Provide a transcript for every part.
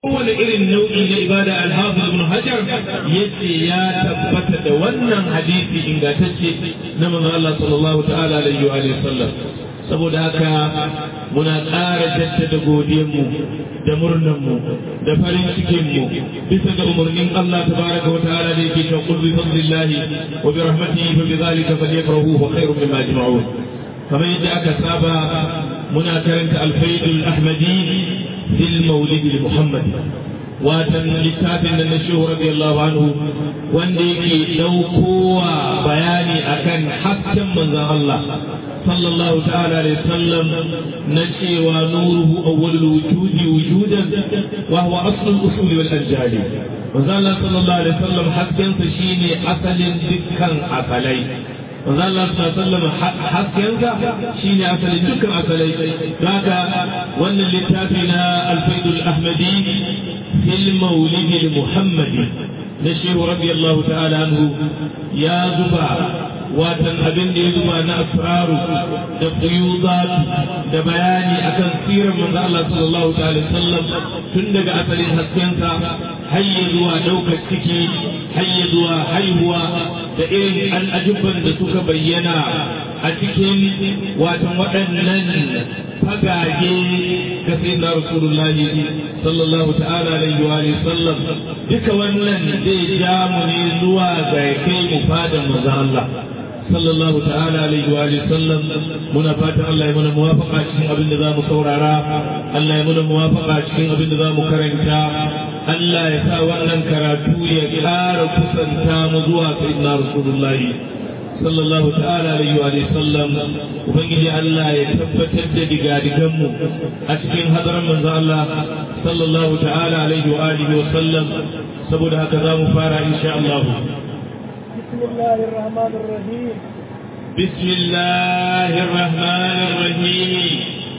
kowane irin nau'i na ibada alhafiz ibn hajar yace ya tabbata da wannan hadisi ingantacce na manzon Allah sallallahu ta'ala alaihi wa sallam saboda haka muna ƙara jaddada godiyarmu da murnanmu da farin cikinmu bisa ga umarnin Allah tabaraka wa ta'ala da yake cewa qul bi fadlillahi wa bi rahmatihi fa bi dhalika falyafrahu wa khairun mimma yajma'un kamar yadda aka saba muna karanta alfaidul ahmadi fil maulid muhammad watan littafin da na shehu radiyallahu anhu wanda yake daukowa bayani akan hasken manzon Allah sallallahu ta'ala alaihi wasallam na cewa nuruhu awwalul wujudi wujudan wa huwa aslul usuli wal anjali manzon Allah sallallahu alaihi wasallam hasken sa shine asalin dukkan asalai manzo Allah sallallahu alaihi haskensa shine asalin dukkan asalai don haka wannan littafi na alfaidul ahmadi fil maulid muhammadi na shehu radiyallahu ta'ala anhu ya zuba watan abin da ya zuba na asraru da quyudat da bayani akan sirar manzo Allah sallallahu ta'ala sallam tun daga asalin haskensa har zuwa daukar ciki har zuwa haihuwa da irin al'ajubban da suka bayyana a cikin watan waɗannan fagage ga sayyidina rasulullahi sallallahu ta'ala alaihi wa sallam duka wannan zai ja mu ne zuwa ga kai mu fadan manzo Allah sallallahu ta'ala alaihi wa sallam muna fatan Allah ya mana muwafaqa cikin abin da zamu saurara Allah ya mana muwafaqa cikin abin da zamu karanta Allah ya sa wannan karatu ya ƙara kusanta mu zuwa sayyidina rasulullahi sallallahu ta'ala alaihi wa sallam ubangiji Allah ya tabbatar da digadigan mu a cikin hadarin manzo Allah sallallahu ta'ala alaihi wa alihi wa sallam saboda haka za mu fara insha Allah بسم الله الرحمن الرحيم بسم الله الرحمن الرحيم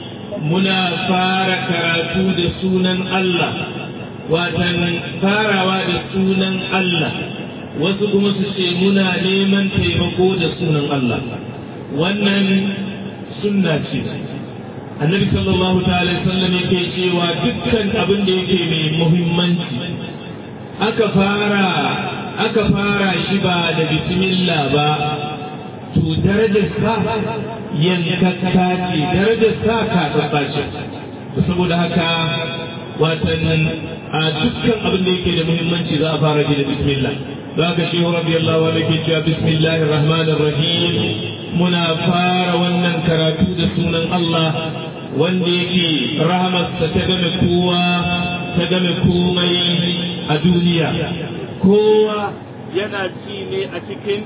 منا فار كراتو da sunan Allah watan farawa da sunan Allah wasu kuma su ce muna neman taimako da sunan Allah wannan sunna ce annabi sallallahu ta'ala sallam yake cewa dukkan abin da yake mai muhimmanci aka fara aka fara shi ba da bismillah ba to darajar sa yankakka ce darajar sa ka tabbace saboda haka watan a dukkan abin da yake da muhimmanci za a fara shi da bismillah za ka shi radiyallahu anhu ke cewa bismillahir rahmanir rahim muna fara wannan karatu da sunan Allah wanda yake rahamarsa ta game kowa ta game komai a duniya kowa yana ci ne a cikin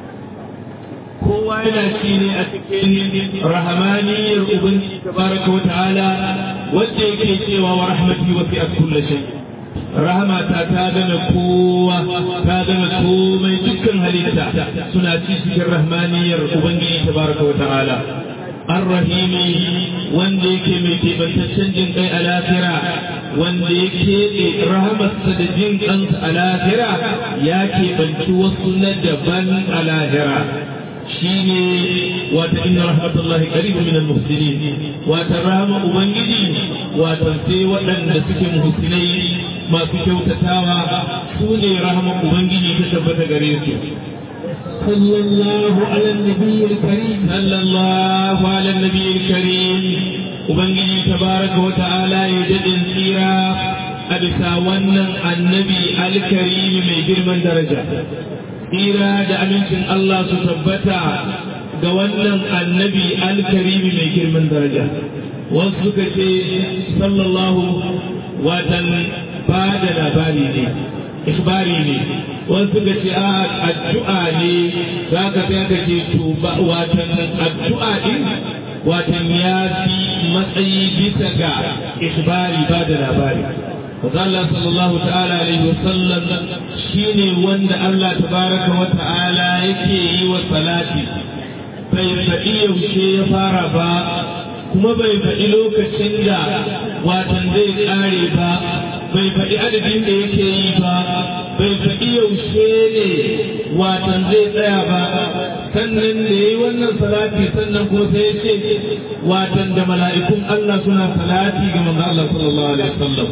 kowa yana ci ne a cikin rahamaniyar ubangiji tabaraka wa ta'ala wanda yake cewa wa rahmati wa fi'at kulli shay rahamata ta gane kowa ta gane komai dukkan halitta suna ci cikin rahmaniyar ubangiji tabaraka wa ta'ala الرحيم wanda yake mai kebantaccen jin kai a lafira wanda ya keɓe rahamarsa da jin kansa a lafira ya keɓanci wasu na daban a lahira shi ne wata inna rahmatullahi qaribun min al-muhsinin wata rahama ubangiji wata sai waɗanda suke muhsinai masu kyautatawa su ne rahama ubangiji ta tabbata gare su صلى الله على النبي الكريم صلى الله على النبي الكريم وبنجي تبارك وتعالى يجد سيرا أبسا ونن النبي الكريم من جرم درجة سيرا دا أمنشن الله ستبتا ga wannan annabi alkarimi mai girman daraja wasu suka ce sallallahu watan ba da labari ne ikbari ne wasu suka ce a addu'a ne za ka sai ka ce to watan addu'a din watan ya fi matsayi bisa ga ikbari ba da labari Allah sallallahu ta'ala alaihi wa sallam shine wanda Allah tabaraka wa ta'ala yake yi wa salati bai faɗi yaushe ya fara ba kuma bai faɗi lokacin da watan zai ƙare ba bai faɗi adadin da yake yi ba bai faɗi yaushe ne watan zai tsaya ba sannan da ya yi wannan salati sannan kuma sai ya ce watan da mala'ikun Allah suna salati ga manzo Allah sallallahu alaihi wasallam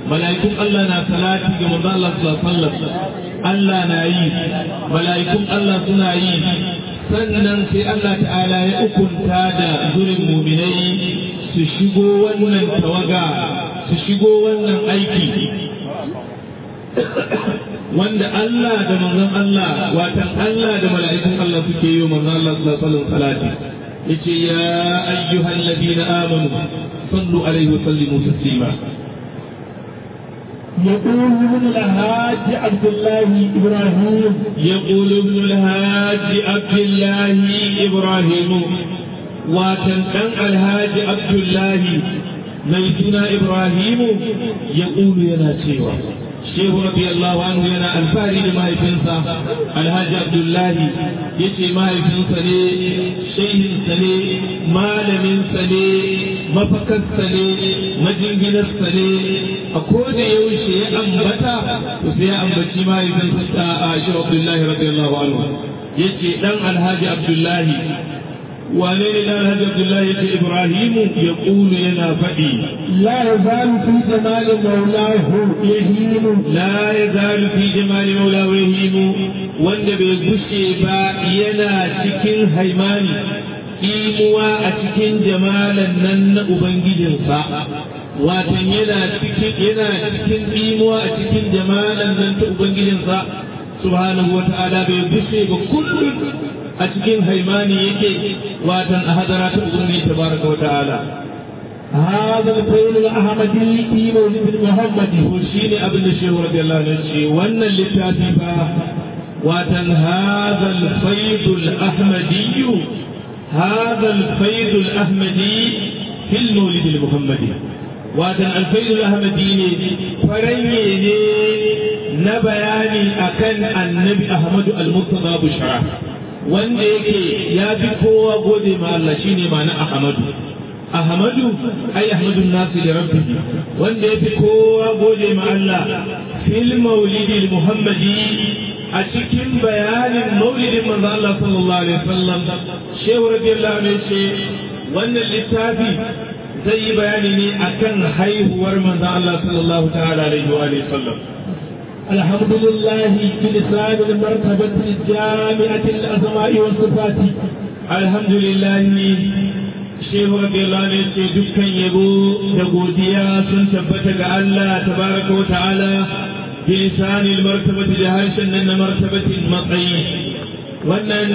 mala'ikun Allah na salati ga manzo Allah sallallahu alaihi wasallam Allah na yi mala'ikun Allah suna yi sannan sai Allah ta'ala ya ukunta da zurin muminai su shigo wannan tawaga su shigo wannan aiki wanda Allah da manzon Allah watan Allah da mala'ikun Allah suke yi manzon Allah sallallahu alaihi wasallam yace ya ayyuhal ladina amanu sallu alaihi wa sallimu taslima يقول ابن الحاج عبد الله ابراهيم يقول ابن الهاج عبد الله ابراهيم وكان كان الهاج عبد الله ميتنا ابراهيم يقول يا سيوا shehu radiyallahu anhu yana alfahari da mahaifinsa alhaji abdullahi ya ce mahaifinsa ne shehinsa ne malaminsa ne mafakarsa ne majinginarsa ne a koda yaushe ya ambata to sai ya ambaci mahaifinsa a shehu abdullahi radiyallahu anhu ya ce dan alhaji abdullahi wane ne dan alhaji abdullahi ya ce ibrahimu ya kulu yana faɗi لا يزال في جمال مولاه يهين لا يزال في جمال مولاه يهيم wanda bai gushe ba yana cikin haimani imuwa a cikin jamalan nan na ubangijinsa watan yana cikin yana cikin imuwa a cikin jamalan nan ta ubangijinsa subhanahu wa ta'ala bai gushe ba kullum a cikin haimani yake watan a hadara ta ubangiji tabaraka wa ta'ala هذا الفيل الأحمدي في مولد محمد وشين ابن الشيخ رضي الله عنه وان اللتافي واتن هذا الفيض الأحمدي هذا الفيض الأحمدي في المولد المحمدي واتن الفيض الأحمدي فرني نبياني أكن النبي أحمد المرتضى بشرى wanda yake ya fi kowa gode ma Allah shine ma na Ahmadu Ahmadu ai Ahmadu nasu da rabbihi wanda yafi kowa gode ma Allah fil maulidi Muhammadi a cikin bayanin maulidin manzo Allah sallallahu alaihi wasallam Shehu radiyallahu anhu ce wannan littafi zai yi bayani ne akan haihuwar manzo Allah sallallahu ta'ala alaihi wa alihi wasallam الحمد لله بلسان المرتبة الجامعة الأسماء والصفات الحمد لله shehu radiyallahu anhu ce dukkan yabo da godiya sun tabbata ga Allah tabaraka wa ta'ala bi lisanil martabati da harshen nan na martabatin matsayi wannan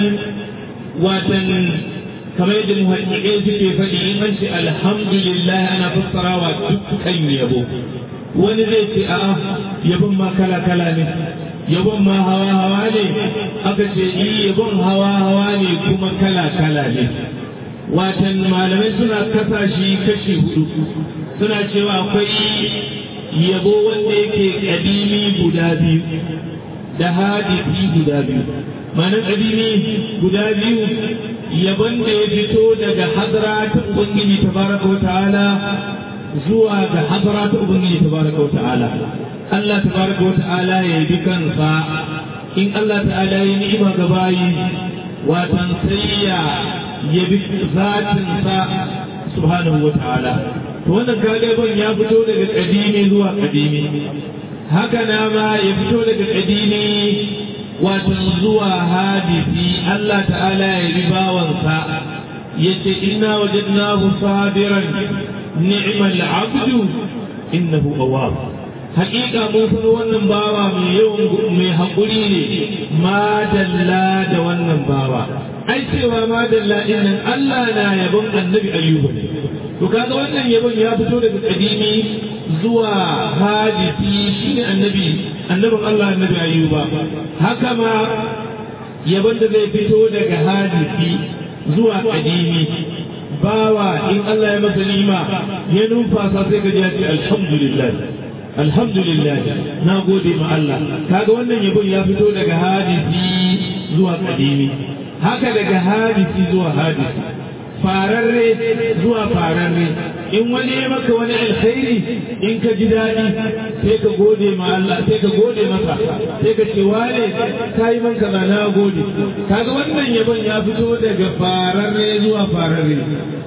watan kamar yadda muhaqqiqai suke faɗi in an ce alhamdulillah ana fassarawa dukkan yabo wani zai ce a'a yabon ma kala kala ne yabon ma hawa hawa ne aka ce yabon hawa hawa ne kuma kala kala ne watan malamai suna kasa shi kashi hudu suna cewa akwai yabo wanda yake kadimi guda biyu da hadisi guda biyu ma'anar kadimi guda biyu yabon da ya fito daga hadara ta ubangiji tabaraka wa ta'ala zuwa ga hadara ta ubangiji tabaraka wa ta'ala Allah tabaraka wa ta'ala ya yi kansa in Allah ta'ala ya ni'ima ga bayi watan sai ya yabi zatinsa subhanahu wa ta'ala to wannan galiban ya fito daga kadimi zuwa kadimi haka na ma ya fito daga kadimi wato zuwa hadisi Allah ta'ala ya yabi bawansa yace inna wajadnahu sabiran ni'mal abdu innahu awwab hakika mun san wannan bawa mai yawan mai haƙuri ne madalla da wannan bawa ai cewa madalla dinnan Allah na yabon annabi ayyuba ne to kaga wannan yabon ya fito daga kadimi zuwa hadisi shine annabi annabin Allah annabi ayyuba haka ma yabon da zai fito daga hadisi zuwa kadimi bawa in Allah ya masa nima ya numfasa sai ka ji ya ce alhamdulillah alhamdulillah na gode ma Allah kaga wannan yabon ya fito daga hadisi zuwa kadimi haka daga hadisi zuwa hadisi fararre zuwa fararre in wani ya maka wani alkhairi in ka ji daɗi sai ka gode ma Allah sai ka gode masa sai ka ce wane ka yi man kaza na gode kaga wannan yabon ya fito daga fararre zuwa fararre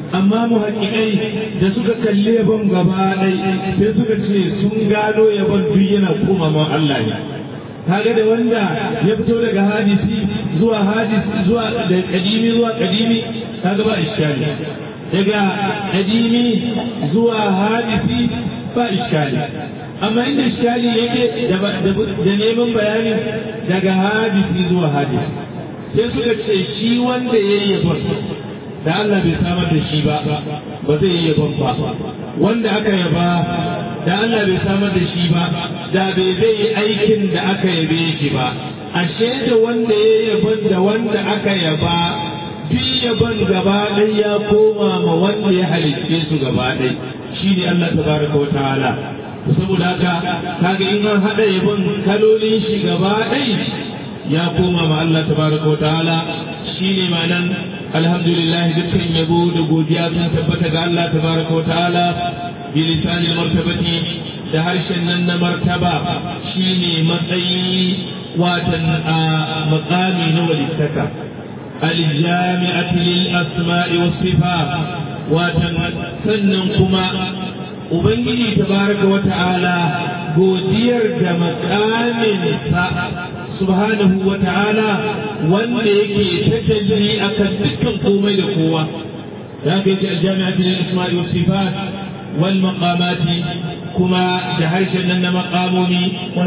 amma muhaqqiqai da suka kalli yabon gaba ɗai sai suka ce sun gano yabon duk yana koma ma Allah ne kaga da wanda ya fito daga hadisi zuwa hadisi zuwa da kadimi zuwa kadimi kaga ba iskali daga kadimi zuwa hadisi ba iskali amma inda iskali yake da neman bayani daga hadisi zuwa hadisi sai suka ce shi wanda ya yi yabon da Allah bai samar da shi ba ba zai yi yabon ba wanda aka yaba da Allah bai samar da shi ba da bai zai yi aikin da aka yabe shi ba ashe da wanda ya yabon da wanda aka yaba duk yabon gaba ɗaya ya koma ma wanda ya halicce su gaba ɗaya shi ne Allah tabaraka wa ta'ala saboda haka kaga in an haɗa yabon kalolin shi gaba ɗaya ya koma ma Allah tabaraka wa ta'ala shi ne ma'anan alhamdulillah dukkan yabo da godiya sun tabbata ga Allah tabaraka wa ta'ala bilisanin martabati da harshen nan na martaba shine matsayi watan a makami na walittaka aljami'atu lil asma'i was sifat watan sannan kuma ubangiji tabaraka wa ta'ala godiyar da makamin sa subhanahu wa ta'ala wanda yake tajalli akan dukkan komai da kowa da ka yi aljami'atu lil asma'i was sifat والمقامات كما دهرش لنا مقاموني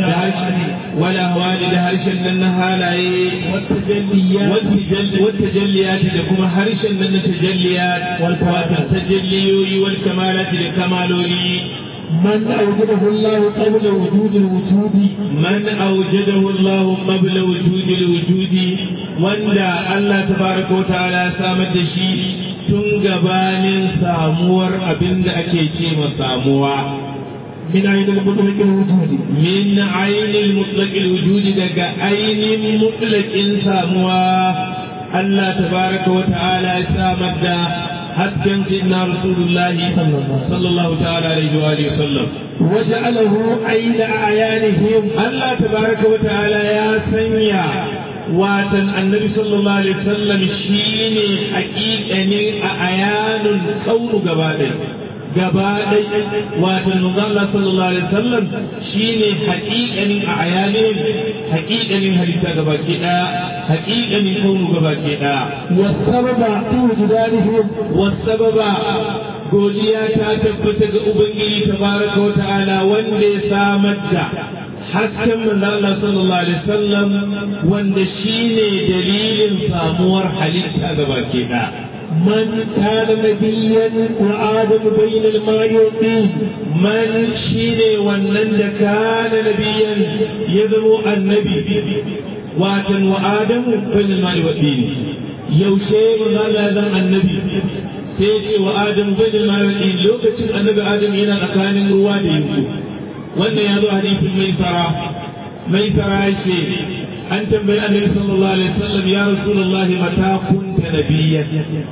ولا هواني دهرش لنا هالاي والتجليات والتجليات كما هرش لنا تجليات والتجليوي والكمالات لكمالوني من أوجده الله قبل وجود الوجود من أوجده الله قبل وجود الوجود وندى الله تبارك وتعالى سامد شيء tun gabanin samuwar abin da ake ce ma samuwa من عين المطلق الوجود min ainihin mutlaƙil wujudi daga ainihin mutlaƙin samuwa Allah tabaraka wa ta'ala ya samar da hasken sayyidina rasulullahi sallallahu ta'ala alaihi wa alihi wasallam وجعله عين أعيانهم Allah tabaraka wa ta'ala ya sanya watan annabi sallallahu alaihi wasallam shine haƙiƙanin a ayanun kaunu gaba ɗaya gaba ɗaya watan manzo Allah sallallahu alaihi wasallam shine haƙiƙanin a ayanin haƙiƙanin halitta gaba ke ɗaya haƙiƙanin kaunu gaba ke ɗaya والسبب في وجدانهم wasababa godiya ta tabbata ga ubangiji tabaraka wa ta'ala wanda ya samar da hasken manzo Allah sallallahu alaihi wasallam wanda shine dalilin samuwar halitta gaba ke da من كان نبيا وآدم بين الماء والطين man shine wannan da kana nabiyan ya zamo annabi watan wa adamu bil ma'i wa dini yaushe manzo Allah ya zama annabi sai ce wa adamu bil ma'i wa dini lokacin annabi adam yana tsakanin ruwa da yanku wannan ya zo hadisin mai fara mai fara ce an tambayi annabi sallallahu alaihi wasallam ya rasulullahi mata kunta nabiyyan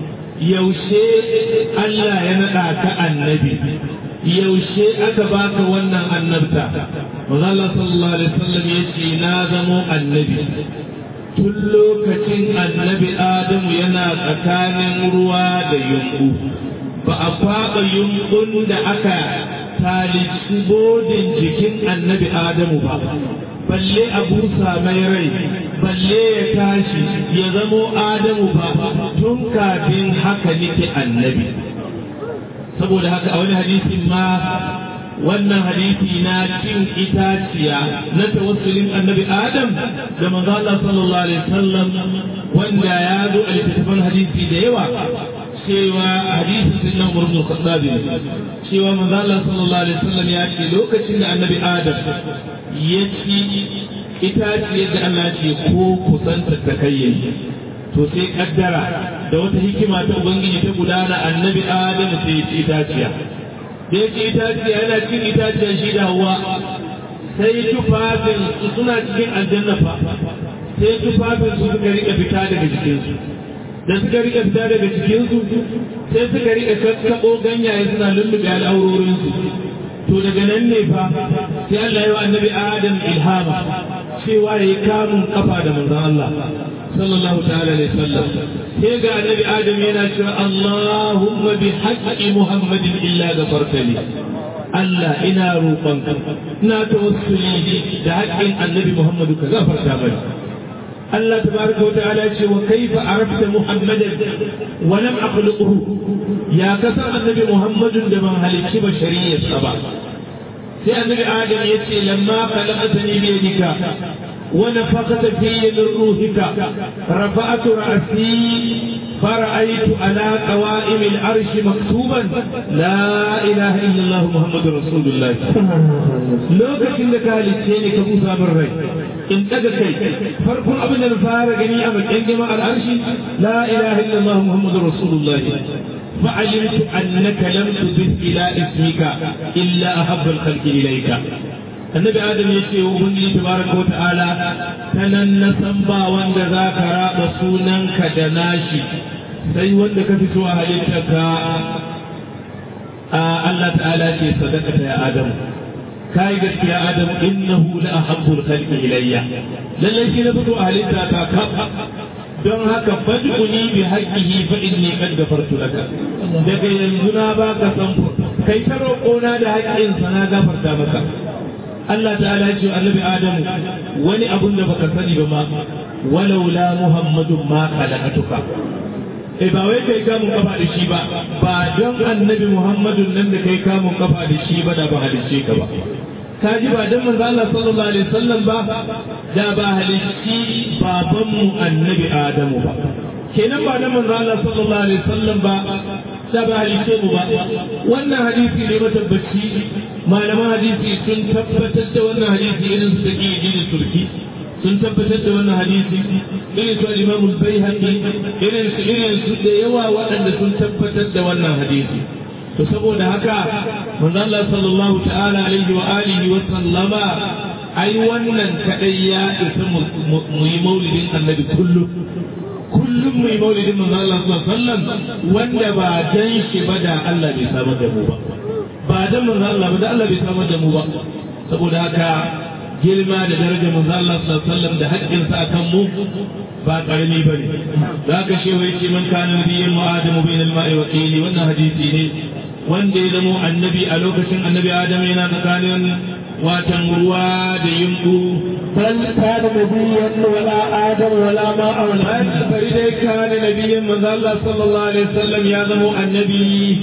yaushe Allah ya nada ka annabi yaushe aka baka wannan annabta manzo Allah sallallahu alaihi wasallam yace na zamo annabi tun lokacin annabi Adamu yana tsakanin ruwa da yunku ba a faɗa yunkun da aka talici bodin jikin annabi Adamu ba balle a busa mai rai balle ya tashi ya zamo Adamu ba tun kafin haka nake annabi saboda haka a wani hadisin ma wannan hadisi na cin itaciya na tawassulin annabi Adam da manzo Allah sallallahu alaihi wasallam wanda ya zo a littattafan hadisi da yawa cewa hadisin din nan Umar Khattab cewa manzo Allah sallallahu alaihi wasallam ya ce lokacin da annabi Adam ya ci itaciyar da Allah ce ko kusanta ta kayyayi to sai kaddara da wata hikima ta ubangiji ta gudana annabi Adam sai ya ci itaciya da ya ci itaciya yana cin itaciya shi da hawa sai tufafin su suna cikin aljanna fa sai tufafin su suka rika fita daga jikinsu da suka rika fita daga jikinsu sai suka rika kakkaɓo ganyaye suna lullube al'aurorinsu to daga nan ne fa sai Allah ya wa annabi Adam ilhama cewa ya yi kamun kafa da manzon Allah sallallahu ta'ala alaihi wasallam sai ga annabi adam yana cewa Allahumma bi haqqi Muhammadin illa ghafartali Allah ina roƙonka ina tawassuli da haƙƙin annabi Muhammadu ka gafarta mani Allah tabaraka wa ta'ala ce wa kaifa arafta Muhammadan wa lam akhluquhu ya kasar annabi Muhammadun da ban halicci bashariyarsa ba sai annabi Adam ya ce lamma khalaqtani bi yadika wa nafakhta fi min ruhika rafa'tu ra'si فرأيت على قوائم العرش مكتوبا لا إله إلا الله محمد رسول الله lokacin da ka halicce ne ka busa min rai in daga kai farkon abin da na fara gani a bakin gama al'arshi la ilaha illallah muhammadur rasulullah فعلمت أنك لم تضف إلى اسمك إلا أحب الخلق إليك النبي آدم يشي وبني تبارك وتعالى تنن با وند ذاك راب سوننك دناشي sai wanda ka fito a halittarka Allah ta'ala ce sadaqata ya Adamu kai gaskiya Adamu innahu la ahabbul khalqi ilayya lalle shi na fito a halitta ta kaf don haka fad'uni bi haqqihi fa inni qad ghafartu laka daga yanzu na baka san kai ta roƙona da haƙƙin sa na gafarta maka Allah ta'ala ce annabi Adamu wani abun da baka sani ba ma walaula Muhammadun ma khalaqatuka eh ba wai kai kamun kafa da shi ba ba don annabi Muhammadun nan da kai kamun kafa da shi ba da ba halicce ka ba ka ji ba don manzo Allah sallallahu alaihi wasallam ba da ba halicci baban mu annabi Adamu ba kenan ba don manzo Allah sallallahu alaihi wasallam ba da ba halicce mu ba wannan hadisi ne matabbaci malaman hadisi sun tabbatar da wannan hadisi irin su take jini turki sun tabbatar da wannan hadisi irin su al-Imam al-Baihaqi irin su irin su da yawa waɗanda sun tabbatar da wannan hadisi to saboda haka manzo Allah sallallahu ta'ala alaihi wa alihi wa sallama ai wannan kadai ya isa mu yi maulidin annabi kullum kullum mu yi maulidin manzo Allah sallallahu alaihi wasallam wanda ba dan shi ba da Allah bai samar da mu ba ba dan manzo Allah ba da Allah bai samar da mu ba saboda haka girma da darajar manzo Allah sallallahu alaihi wasallam da haƙƙin sa akan mu ba karami bane zaka shewa yace man kana nabiyyan wa adamu bainal ma'i wa qili wannan hadisi ne wanda ya zamo annabi a lokacin annabi adam yana tsakanin watan ruwa da yimbu بل كان نبيا ولا آدم ولا ماء ولا an bari dai kana nabiyyan manzo Allah sallallahu alaihi wasallam ya zamo annabi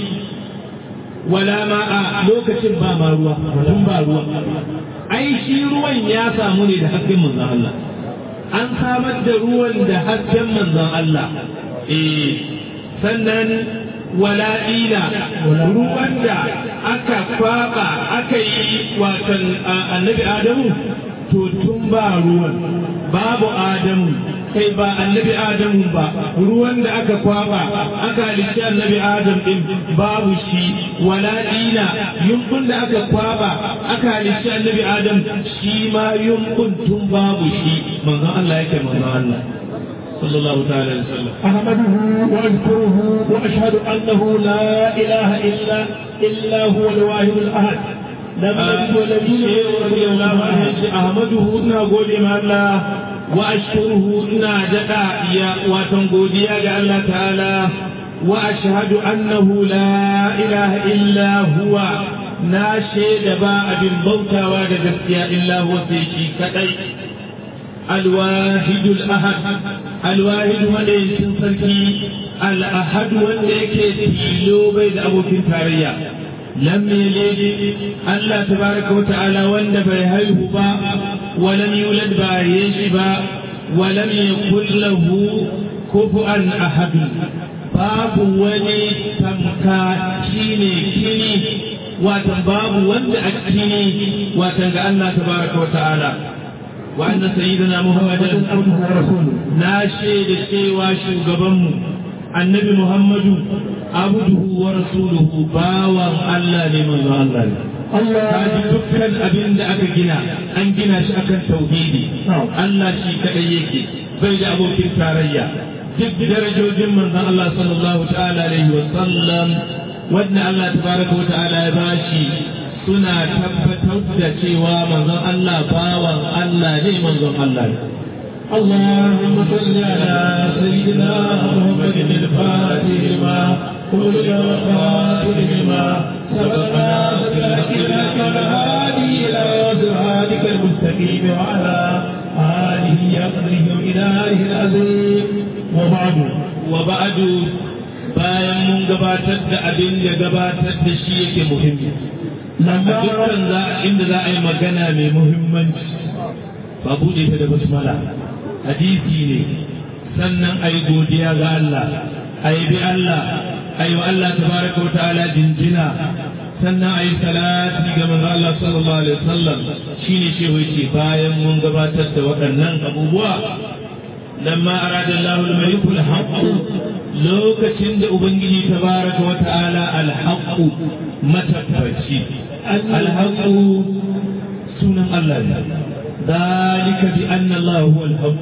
wala ma'a lokacin ba ma ruwa tun ba ruwa ai shi ruwan ya samu ne da hasken manzon Allah an samar da ruwan da hasken manzon Allah eh sannan wala ila ruwan da aka kwaba aka yi watan annabi Adamu to tun ba ruwan babu Adamu kai ba annabi Adamu ba ruwan da aka kwaba aka halicci annabi Adam din babu shi wala ila yunkun da aka kwaba aka halicci annabi Adam shi ma yunkun tun babu shi manzon Allah yake manzon Allah صلى الله تعالى عليه وسلم أحمده وأذكره وأشهد أنه لا إله إلا إلا هو الواحد الأحد لم يلد ولم يولد رضي الله عنه أحمده إنا قول ما الله وأشكره إنا جدا يا وتنقودي يا الله تعالى وأشهد أنه لا إله إلا هو ناشي دباء بالموتى وجدتيا إلا هو سيشي كتي الواحد الأحد الواحد وليس سركي الأحد وليك تيلو بين أبو تاريا لم يلد الله تبارك وتعالى ولد بيهيه با ولم يولد بايش با ولم يكن له كفؤا أحد باب ولي تمكا شيني كيني واتن باب ولد أكيني واتن الله تبارك وتعالى وأن سيدنا محمدا عبده ورسوله ناشي لشيوا شوغبنمو النبي محمد عبده ورسوله باوا الله لمن الله kaji dukkan abin da aka gina an gina shi akan tauhidi Allah shi kadai yake bai da abokin tarayya duk darajojin manzon Allah sallallahu ta'ala alaihi wa sallam wanda Allah tabaraka wa ta'ala ya bashi suna tabbatar da cewa manzon Allah bawan Allah ne manzon Allah ne اللهم صل على سيدنا محمد الفاتح لما قل الخاتم لما سبقنا سبقنا والهادي الى صراطك المستقيم وعلى اله يقضي الهه العظيم وبعد وبعد bayan mun gabatar da abin da gabatar da shi yake muhimmi a dukkan za inda za a yi magana mai muhimmanci ba buɗe ta da basmala hadisi ne sannan a yi godiya ga Allah a yi bi Allah a yi wa Allah tabaraka wa ta'ala jinjina sannan a yi salati ga manzo Allah sallallahu alaihi wasallam shine shehu yace bayan mun gabatar da waɗannan abubuwa lamma arada Allah al-malik al-haqq lokacin da ubangiji tabaraka wa ta'ala al-haqq matabbaci al-haqq sunan Allah ne ذلك بأن الله هو الحق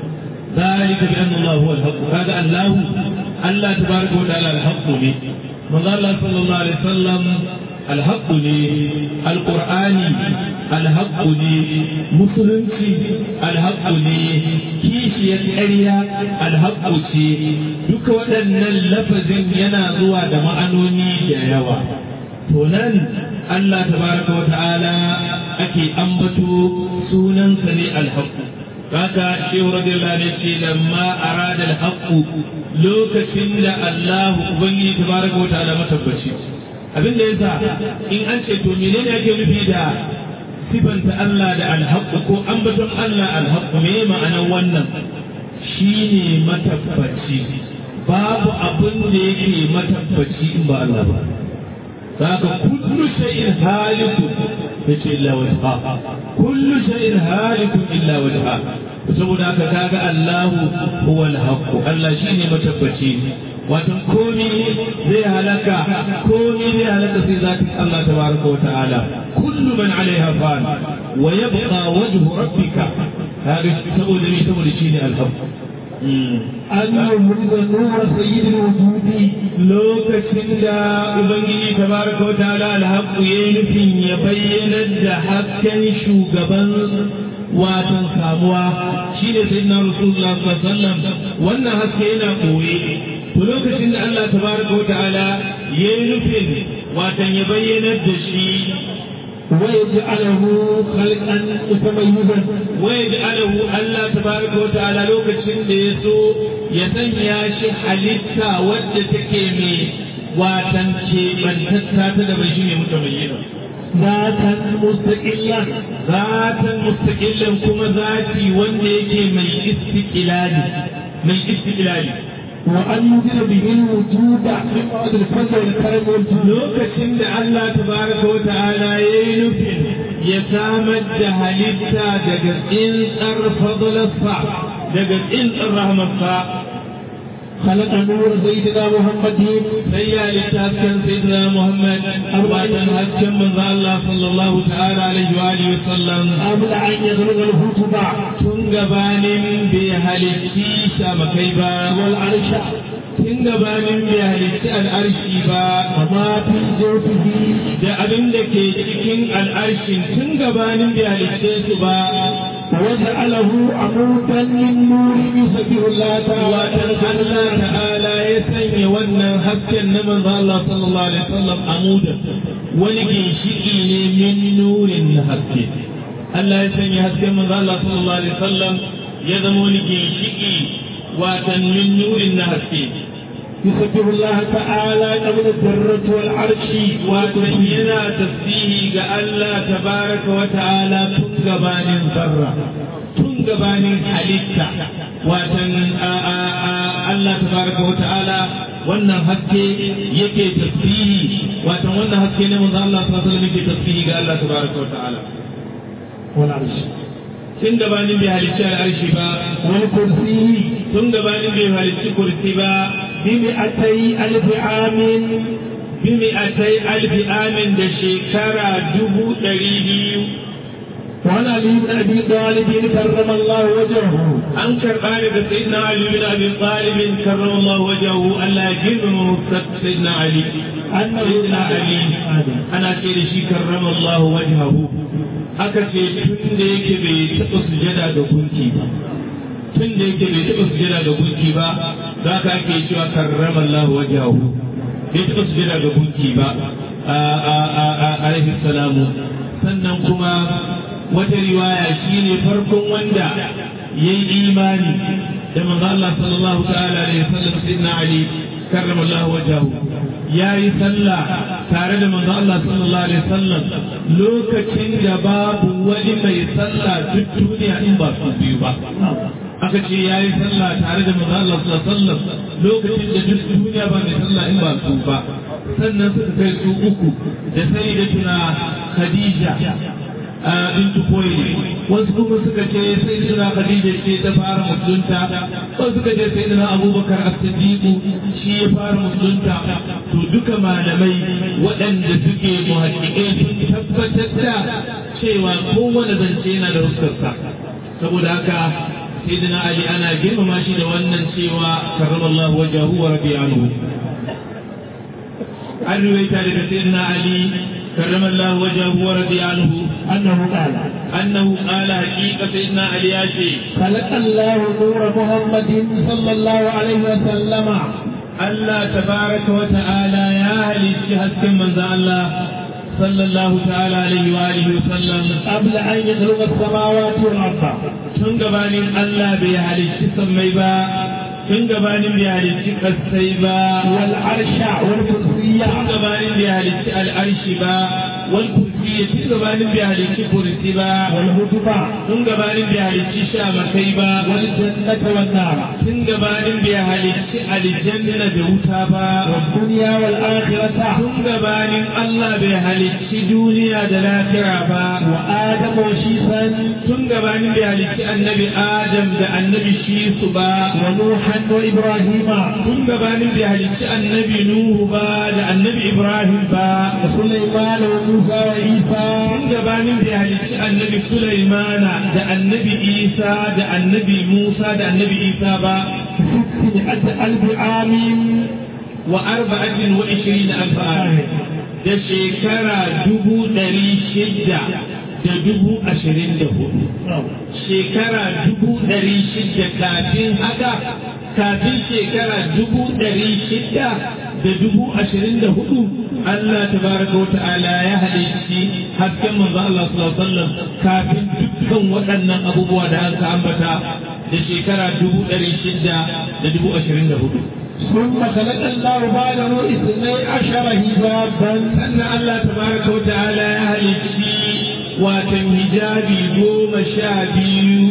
ذلك بأن الله هو الحق هذا الله الله تبارك وتعالى الحق لي من الله صلى الله عليه وسلم الحق لي القرآن الحق لي مسلمتي الحق لي كيشية أريا الحق لي duk waɗannan lafazin yana zuwa da ma'anoni da yawa to nan Allah tabaraka wa ta'ala ake ambato sunansa ne alhaqqu haka shehu radiyallahu anhu ce lamma arada alhaqqu lokacin da Allah ubangiji tabaraka wa ta'ala matabbaci abin da yasa in an ce to menene ake nufi da sifanta Allah da alhaqqu ko ambaton Allah alhaqqu me ma'anar wannan shine matabbaci babu abin da yake matabbaci in ba Allah ba haka kullu shay'in halikun yace illa wajha kullu shay'in halikun illa wajha saboda haka kaga Allahu huwa al-haqq Allah shine matabbaci wato komai zai halaka komai zai halaka sai zatin Allah tabaraka wa ta'ala kullu man 'alayha fan wa yabqa wajhu rabbika hada saboda ne saboda shine al-haqq أن يمرض نور سيد الوجود lokacin da Ubangiji tabaraka wa ta'ala alhaqqu yayi nufin ya bayyana da hasken shugaban watan samuwa shine sayyidina Rasulullah sallallahu alaihi wasallam wannan haske yana koye to lokacin da Allah tabaraka wa ta'ala yayi nufin watan ya bayyana da shi ويجعله خلقا متميزا ويجعله الله تبارك وتعالى لوكacin da yaso ya sanya shi halitta wadda take mai watan ce bantatta ta da bai shine mutamayyina ذاتا مستقلا zatan mustaqillan kuma zati wanda yake mai istiqlali mai istiqlali وأن ينزل به الوجود من بعد الفضل والكرم والجود lokacin da Allah tabaraka wa ta'ala yayi nufin ya samar da halitta daga tsintsar fadlarsa daga tsintsar rahmarsa خلق نور سيدنا محمد sai ya littafin sayyidina Muhammad arbatan hasken manzo Allah sallallahu ta'ala alaihi wa alihi wa sallam قبل أن يخلق الخطبة tun gabanin bai halitti shamakai ba والعرش tun gabanin bai halitti al'arshi ba وما في جوفه da abin da ke cikin al'arshin tun gabanin bai halitte su ba وجعله عمودا للنور يسبح الله watan تعالى Allah ta'ala ya sanya wannan hasken na manzo Allah sallallahu alaihi wasallam amudan wani ginshiki ne min nurin na haske Allah ya sanya hasken manzo Allah sallallahu alaihi wasallam ya zama wani ginshiki watan min nurin na haske يسبح الله تعالى قبل الذرة والعرش watan yana tasbihi ga Allah tabaraka wa ta'ala tun gabanin zarra tun gabanin halitta watan a- a- a- Allah tabaraka wa ta'ala wannan haske yake tasbihi watan wannan haske ne manzo Allah sallallahu alaihi wasallam yake tasbihi ga Allah tabaraka wa ta'ala والعرش tun gabanin bai halicci al'arshi ba والكرسي tun gabanin bai halicci kursi ba بمئتي ألف عام bimi'atai alfi amin da shekara dubu ɗari biyu وعن علي بن ابي طالب كرم الله وجهه an karɓa daga sayyidina Ali bin Abi Talib karramallahu wajhahu Allah ya girmama mufsad sayyidina Ali انه sayyidina Ali ana ce da shi karramallahu wajhahu aka ce tun da yake bai taɓa sujada ga gunki ba tun da yake bai taɓa sujada ga gunki ba za ka ake cewa karrama Allah wajahu bai taɓa sujada ga gunki ba alaihi salamu sannan kuma wata riwaya shine farkon wanda ya yi imani da manzo Allah sallallahu ta'ala alaihi wasallam sayyidina Ali karrama Allah wajahu ya yi sallah tare da manzo Allah sallallahu alaihi wasallam lokacin da babu wani mai sallah duk duniya in ba su biyu ba aka ce ya yi sallah tare da manzo Allah sallallahu alaihi wasallam lokacin da duk duniya ba mai sallah in ba su ba sannan suka kai su uku da sai da tuna Khadija bintu Kuwaili wasu kuma suka ce sai da Khadija ce ta fara musulunta wasu suka ce sai da Abubakar As-Siddiq shi ya fara musulunta to duka malamai waɗanda suke muhaddiƙai sun tabbatar da cewa kowane zance yana da ruskarsa saboda haka sayyidina Ali ana girmama shi da wannan cewa karramallahu wajahu wa rabi'anhu an ruwaita daga sayyidina Ali karramallahu wajahu wa rabi'anhu أنه قال أنه قال حقيقة سيدنا علي ياشي خلق الله نور محمد صلى الله عليه وسلم الله تبارك وتعالى يا أهل الشهد من ذا الله صلى الله تعالى عليه وآله وسلم قبل أن يخلق السماوات والأرض tun gabanin Allah bai halicci sammai ba tun gabanin bai halicci kasai ba والعرش والكرسي tun gabanin bai halicci al'arshi ba wal kursi tun gabanin bai halicci kursi ba والهدب tun gabanin bai halicci shamakai ba والجنة والنار tun gabanin bai halicci aljanna da wuta ba والدنيا والآخرة tun gabanin Allah bai halicci duniya da lafiya ba وآدم وشيخا tun gabanin bai halicci annabi Adam da annabi Shisu ba ونوحا وإبراهيم tun gabanin bai halicci annabi Nuhu ba da annabi Ibrahim ba وسليمان وموسى وعيسى tun gabanin bai halicci annabi Sulaimana da annabi Isa da annabi Musa da annabi Isa ba ستمائة ألف عام wa arba'atin wa ishirin alfa da shekara dubu ɗari shida da dubu ashirin da hudu shekara dubu ɗari shida kafin haka kafin shekara dubu ɗari shida da dubu ashirin da hudu Allah tabaraka wa ta'ala ya halicci hasken manzo Allah sallallahu alaihi wasallam kafin dukkan waɗannan abubuwa da aka ambata da shekara dubu ɗari shida da dubu ashirin da hudu ثم خلق الله بعده اثني عشر هجابا sannan Allah tabaraka wa ta'ala ya halicci watan hijabi goma sha biyu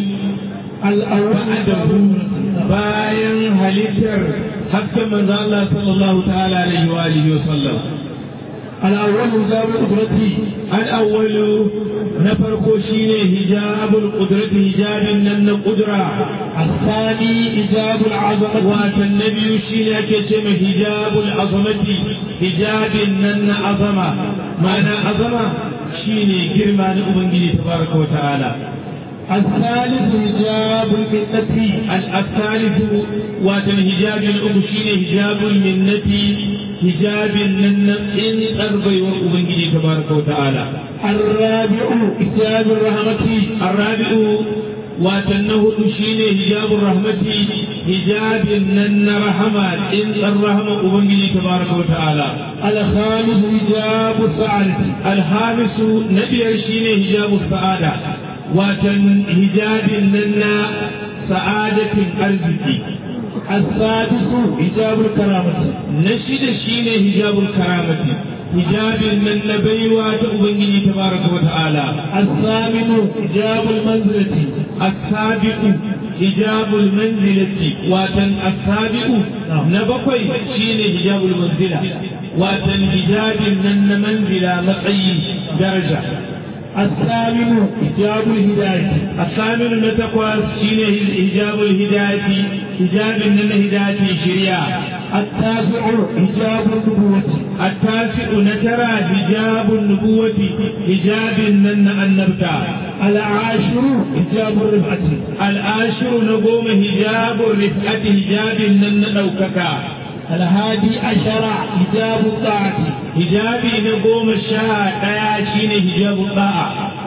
الأول bayan halittar hakkan manzo Allah sallallahu ta'ala alaihi wa alihi wa sallam الأول هجاب قدرتي al-awwalu na farko shine hijabul qudrati hijabin nan na qudra الثاني هجاب العظمة watan na biyu shine ake ce mai hijabul azamati hijabin nan na azama ma'ana azama shine girma na ubangiji tabaraka wa ta'ala الثالث هجاب المنة الثالث واتن هجاب الأبشين هجاب المنة هجاب النن إن أربي وأبنجي تبارك وتعالى الرابع هجاب الرحمة الرابع واتنه الأشين هجاب الرحمة هجاب النن رحمة إن الرحمة أبنجي تبارك وتعالى الخامس هجاب السعادة الخامس نبي الشين هجاب السعادة واتن هجاب النن سعادة أرزقي السادس هجاب الكرامة نشد شين هجاب الكرامة هجاب من نبيوة أبنجي تبارك وتعالى الثامن هجاب المنزلة السابق هجاب المنزلة واتن السابق نبقي شين هجاب المنزلة واتن هجاب من منزلة مقعي درجة الثامن هجاب الهداية الثامن نتقوى شين هجاب الهداية هجاب من هداية شريعة التاسع هجاب النبوة التاسع نترى حجاب النبوة حجاب من النبتة العاشر هجاب الرفعة العاشر نقوم حجاب الرفعة حجاب من نوكك الهادي عشر هجاب الطاعة حجابي نقوم الشهر دياشين حجاب الطاعة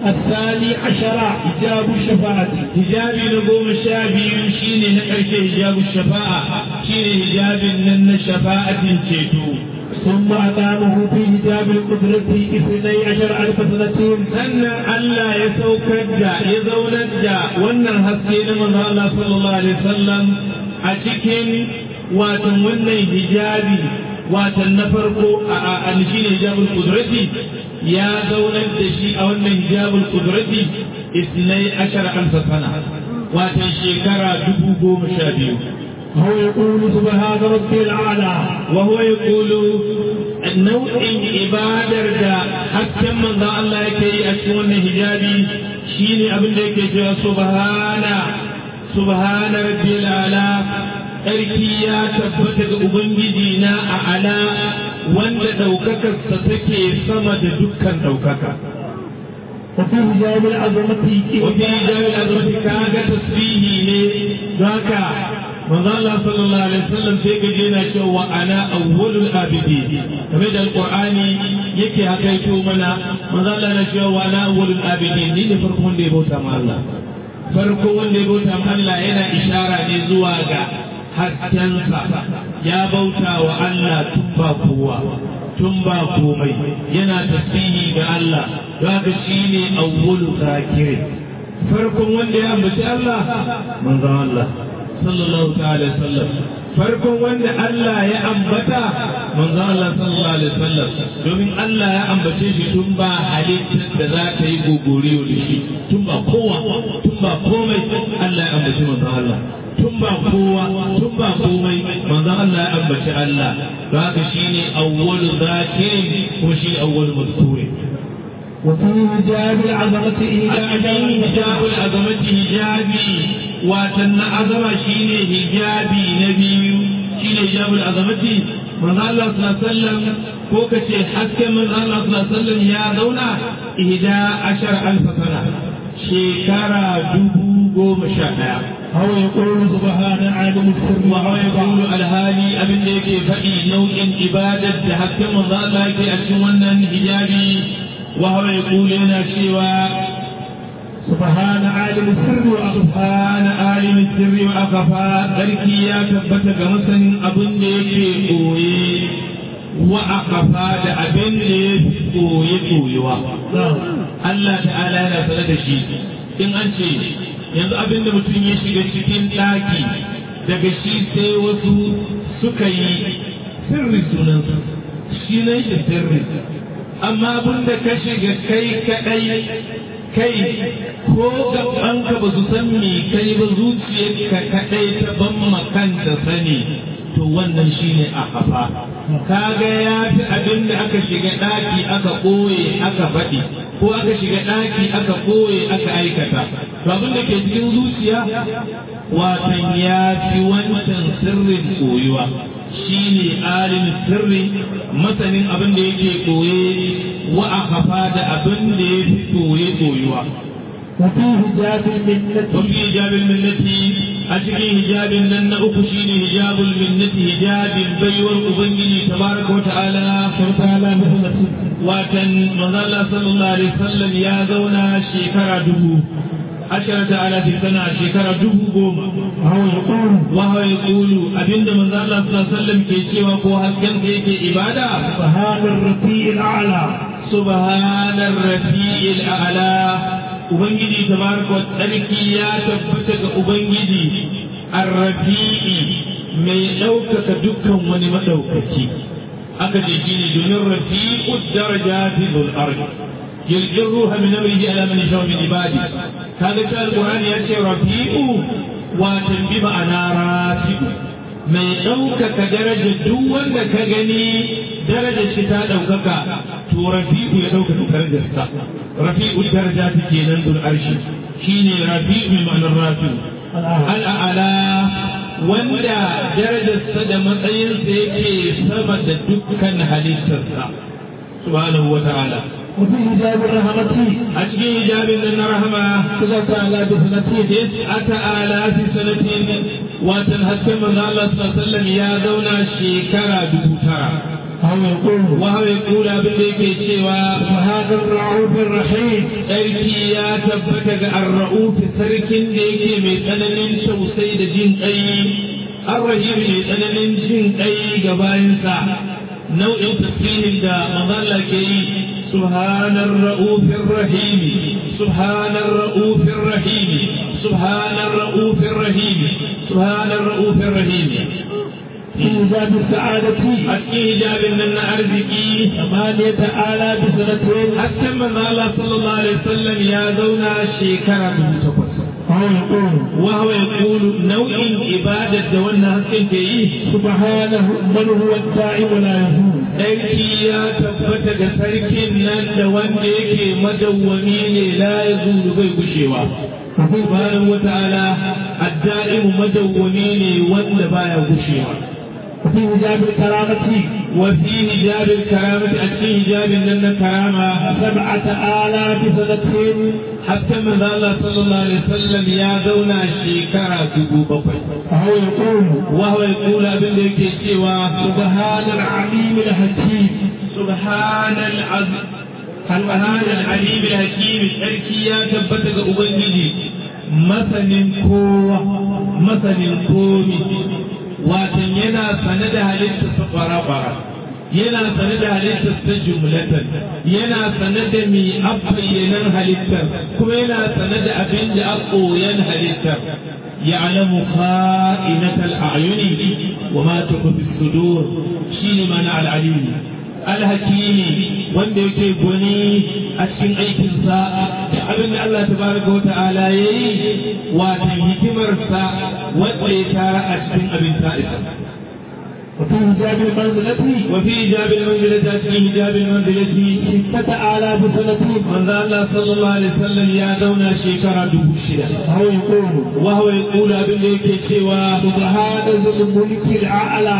الثاني عشر حجاب الشفاعة hijabi na goma sha biyu shine na ƙarshe hijabu shafa'a shine hijabin nan na shafa'atin ceto ثم أقامه في حجاب القدرة اثني عشر ألف سنة sannan Allah ya saukar da ya zaunar da wannan haske na manzo Allah sallallahu alaihi wasallam a cikin watan wannan hijabi watan na farko a a shine hijabul qudrati ya zaunar da shi a wannan hijabul qudrati isnai ashara alfa sana watan shekara dubu goma sha biyu هو يقول سبحان ربي الأعلى وهو يقول nau'in ibadar da hasken manzon Allah yake yi a cikin wannan hijabi shine abin da yake cewa subhana subhana rabbil ala sarki ya tabbata ga ubangiji na a ala wanda ɗaukakarsa take sama da dukkan ɗaukaka وفي حجاب العظمة وفي جامع الأزمة كاga tasbihi ne zaka manzo Allah sallallahu alaihi wasallam sai ka je na cewa ana awwalul abidi kamar da alqur'ani yake hakaito mana manzo Allah na cewa ana awwalul abidi ni ne farko wanda ya bauta ma Allah farko wanda ya bauta ma Allah yana ishara ne zuwa ga haskensa ya bauta wa Allah tun ba kowa tun ba komai yana tasbihi ga Allah haka shine awwalu zakirin farkon wanda ya ambaci Allah manzo Allah sallallahu ta'ala sallam farkon wanda Allah ya ambata manzo Allah sallallahu alaihi wasallam domin Allah ya ambace shi tun ba halittar da za ta yi gogoriyo da shi tun ba kowa tun ba komai Allah ya ambaci manzo Allah tun ba kowa tun ba komai manzo Allah ya ambaci Allah don haka shine awwalu zakirin kuma shi awwalu mazkurin وفي حجاب العظمة إلى أجل حجاب العظمة hijabi watan na azama shine hijabi na biyu shine hijabul azamati manzo Allah sallallahu alaihi wasallam ko kace hasken manzo Allah sallallahu alaihi wasallam ya zauna ihda ashar alf sana shekara dubu goma sha daya هو يقول سبحان عالم السر wa huwa yaqulu alhali abin da yake faɗi nau'in ibadar da hasken manzo Allah yake a cikin wannan hijabi wa huwa yaqulu yana cewa سبحان عالم السر وأخفى سبحان عالم السر وأخفى ذلكي يا تبت كمسن أبن ديكي قوي وأخفى دا أبن ديكي قوي قوي نعم Allah ta'ala yana sanar da shi in an ce yanzu abin da mutum ya shiga cikin ɗaki daga shi sai wasu suka yi sirri sunansa shi nan shi sirri amma abin da ka shiga kai kaɗai kai ko gabanka ba su san me kai ba zuciyarka kaɗai ta ban makanta sani to wannan shine a hafa kaga ya fi abin da aka shiga ɗaki aka ɓoye aka faɗi ko aka shiga ɗaki aka ɓoye aka aikata to abin da ke cikin zuciya watan ya fi wancan sirrin koyuwa shine alim sirri masanin abin da yake koye wa akafa da abin da ya fi koye koyuwa وفي حجاب المنة وفي hijab minnati a cikin hijabin nan na uku shine hijabul minnati hijabin baiwar ubangiji tabaraka wa ta'ala وتعالى مثل watan manzo Allah sallallahu alaihi wasallam ya zauna shekara dubu asharata alafi sana shekara dubu goma هو يقول wa yaqulu abinda manzo Allah sallallahu alaihi wasallam ke cewa ko hasken da yake ibada سبحان الرفيع الأعلى subhanar rafi'il a'la ubangiji tabaraka wa tsarki ya tabbata ga ubangiji arrafi'i mai ɗaukaka dukkan wani maɗaukaki aka ce shi ne domin rafi'u darajati dhul arsh yulqir ruha min amrihi ala man yashaa min ibadi kaga ta alqur'ani ya ce rafi'u wa bi ma'ana rafi'u mai ɗaukaka daraja duk wanda ka gani darajar shi ta ɗaukaka to rafi'u ya ɗaukaka darajarsa rafi'u daraja ta kenan dul arshi shine rafi'u mai ma'anar rafi'u al'ala wanda darajarsa da matsayinsa yake sama da dukkan halittarsa subhanahu wa ta'ala وفي حجاب الرحمة a cikin hijabin nan na rahama تلك على بسنته tis'ata alafi sanatin watan hasken manzo Allah sallallahu alaihi wasallam ya zauna shekara dubu tara أو يقول وهو يقول abin da yake cewa فهذا الرؤوف الرحيم sarki ya tabbata ga arra'uf sarkin da yake mai tsananin tausayi da jin kai arrahim mai tsananin jin kai ga bayansa nau'in tafsirin da mazalla ke yi subhanar ra'ufin rahimi subhanar ra'ufin rahimi subhanar ra'ufin rahimi subhanar ra'ufin rahimi في باب السعادة a cikin hijabin nan na arziki ثمانية آلاف سنة hatta manzo Allah sallallahu alaihi wasallam ya zauna shekara dubu takwas أو يقول وهو يقول نوع إبادة دولنا هكذا فيه سبحانه من هو الدائم لا يزول أيكي يا تبت جسرك نان دوان ديكي مدومي لا يزول بي بشيوا سبحانه وتعالى الدائم مدومي وان بايا بشيوا وفي حجاب الكرامة وفي هجاب الكرامة أتي هجاب لنا كرامة سبعة آلاف سنة حتى من الله صلى الله عليه وسلم يا دونا شيكرا دبو بقي أو يقول وهو يقول ابن ذيك سوى سبحان العليم الحكيم سبحان العظيم سبحان العليم الحكيم الحكي يا تبتك أبنجي مثل كوة مثل كومي واتن ينا سند هلت سقرا yana sane da halittar ta jumlatan yana sane da mi abbayyanan halittar kuma yana sane da abin da a koyan halittar يعلم خائنة الأعين وما تخفي الصدور شين معنى العليم الحكيم wanda yake gwani a cikin aikinsa da abin da Allah tabaraka wa ta'ala ya yi wata hikimarsa wanda ya tara a cikin abin ta'isa وفي حجاب المنزلة وفي إجاب المنزلة في إجاب المنزلة ستة آلاف سنة من ذا الله صلى الله عليه وسلم يا دونا شيكرا دبو شدا أو يقول وهو يقول أبن ليك سوى سبحان ذي الملك الأعلى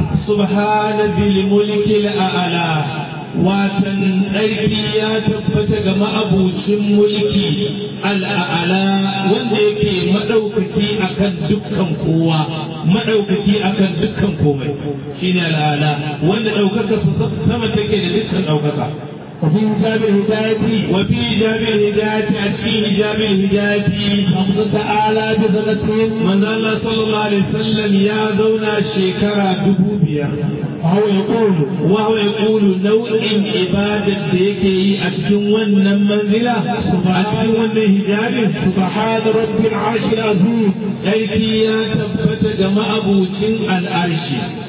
سبحان ذي الملك الأعلى watan ɗarki ya tabbata ga ma'abucin mulki al'a'ala wanda yake maɗaukaki akan dukkan kowa maɗaukaki akan dukkan komai shine al'ala wanda ɗaukaka su sama take da dukkan ɗaukaka وفي حجاب الهداية وفي حجاب الهداية أتي حجاب الهداية خمسة آلاف سنة من الله صلى الله عليه وسلم يا ذونا شيكرا دبوبيا أو يقول وهو يقول نوع عبادة ديكي أتكون ون منزلة أتكون ون هجاب سبحان رب العرش العظيم أيكي يا تبت جماعة أبوتين الأرش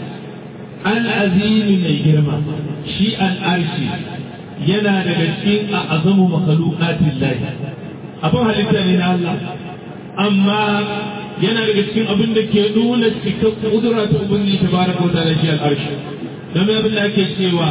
العظيم من جرمة شيء الأرش yana daga cikin a azamu makhluqatin lahi abin halitta ne na Allah amma yana daga cikin abin da ke nuna cikar kudura ta ubangiji tabaraka wa ta'ala shi al-arshi don abin da ake cewa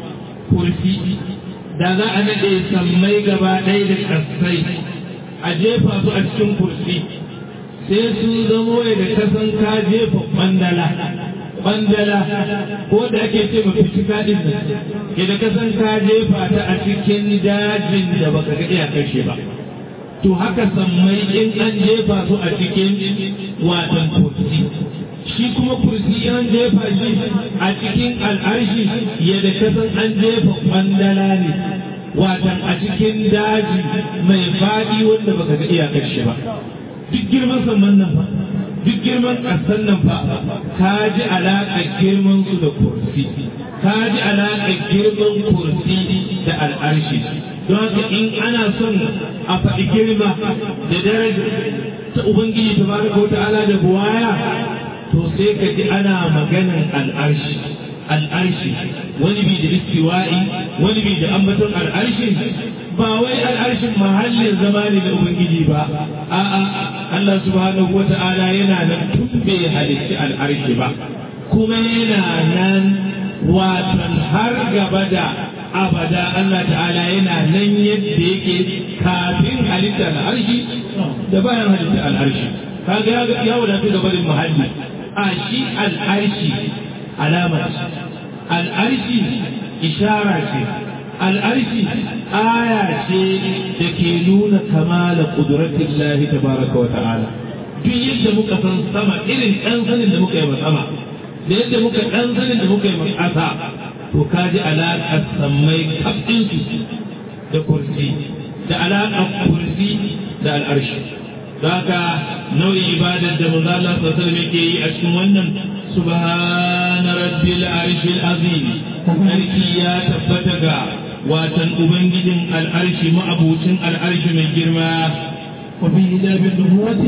kursi da za a nade sammai gaba ɗaya da kasai a jefa su a cikin kursi sai sun zamo da kasan ka jefa bandala bandala ko da ake ce ma fitika din nan ke da kasan ka jefa ta a cikin dajin da baka ga iyakar shi ba to haka sammai in an jefa su a cikin watan kursi shi kuma kursi in an jefa shi a cikin al'arshi ya da kasan an jefa bandala ne watan a cikin daji mai faɗi wanda baka ga iyakar shi ba duk girman samman nan ba duk girman ƙasar nan fa ka ji alaƙar girman su da kursi ka ji alaƙar girman kursi da al'arshi don haka in ana son a faɗi girma da daraja ta ubangiji ta baraka wata ala da buwaya to sai ka ji ana maganan al'arshi al'arshi wani bi da istiwa'i wani bi da ambaton al'arshi ba wai al'arshin mahallin zama ne na ubangiji ba a'a Allah subhanahu wa ta'ala yana nan tun bai halitti al'arshi ba kuma yana nan watan har gaba da abada Allah ta'ala yana nan yadda yake kafin halitta al'arshi da bayan halitta al'arshi kaga ya wadatu da barin muhalli a shi al'arshi alama ce al'arshi ishara ce al'arshi aya ce da ke nuna kamala ƙuduratun lahi tabaraka wa ta'ala duk yadda muka san sama irin ɗan sanin da muka yi sama da yadda muka ɗan sanin da muka yi ƙasa to ka ji alaƙar sammai kafinsu da kursi da alaƙar kursi da al'arshi za ka nau'in ibadar da manzo Allah sallallahu alaihi yake yi a cikin wannan subhana rabbil arshil azim sarki ya tabbata ga watan ubangijin al'arshi ma'abucin al'arshi mai girma وفي هجاب النبوة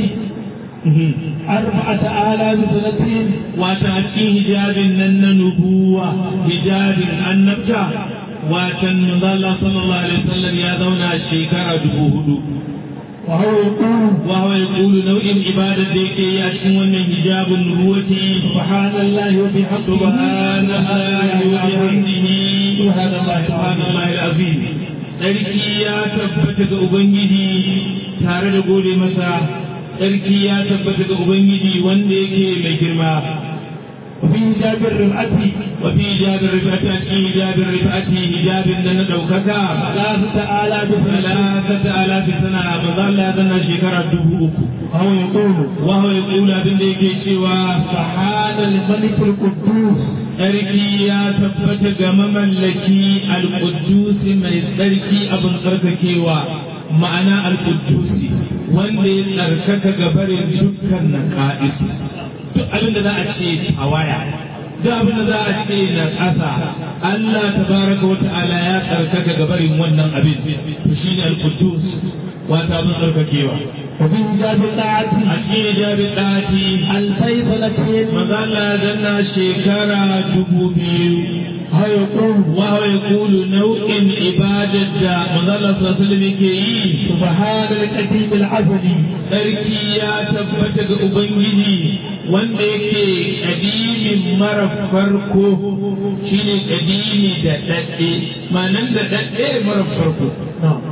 أربعة آلاف سنة wata a cikin hijabin nan na nubuwa hijabin annabta watan manzo Allah sallallahu alaihi wasallam ya zauna shekara dubu hudu وهو يقول وهو يقول نوع عبادة ديكي يأتون من حجاب النبوة سبحان الله وبحمده سبحان الله وبحمده سبحان الله سبحان الله العظيم Sarki ya tabbata ga Ubangiji tare da gode masa, Sarki ya tabbata ga Ubangiji wanda yake mai girma. وفي هجاب الرفعة Wafi hijabin rifati a cikin hijabin rifati hijabin da na ɗaukaka. ثلاثة آلاف سنة Salasata alafi sana maza Allah ya zanna shekara dubu uku. وهو يقول Wahu ya kula abin da yake cewa سبحان الملك القدوس Sarki ya tabbata ga mamallaki al-Quddusi mai tsarki abin tsarkakewa ma'ana al-Quddusi wanda ya tsarkaka ga barin dukkan naqa'isu duk abin da za a ce tawaya duk abin da za a ce na ƙasa Allah tabaraka wa ta'ala ya tsarkaka ga barin wannan abin to shine al-Quddus wata abin tsarkakewa وفي هجاب الطاعة a cikin jabin ɗati ألفي سنة Mazalla zanna shekara dubu biyu. وهو يقول Wawa ya kulu nau'in ibadar da Mazalla sassalim ke yi. سبحان القديم العزلي Sarki ya tabbata ga Ubangiji wanda yake ƙadimin mara farko shine ƙadimi da ɗaɗɗe. Manan da ɗaɗɗe mara farko. نعم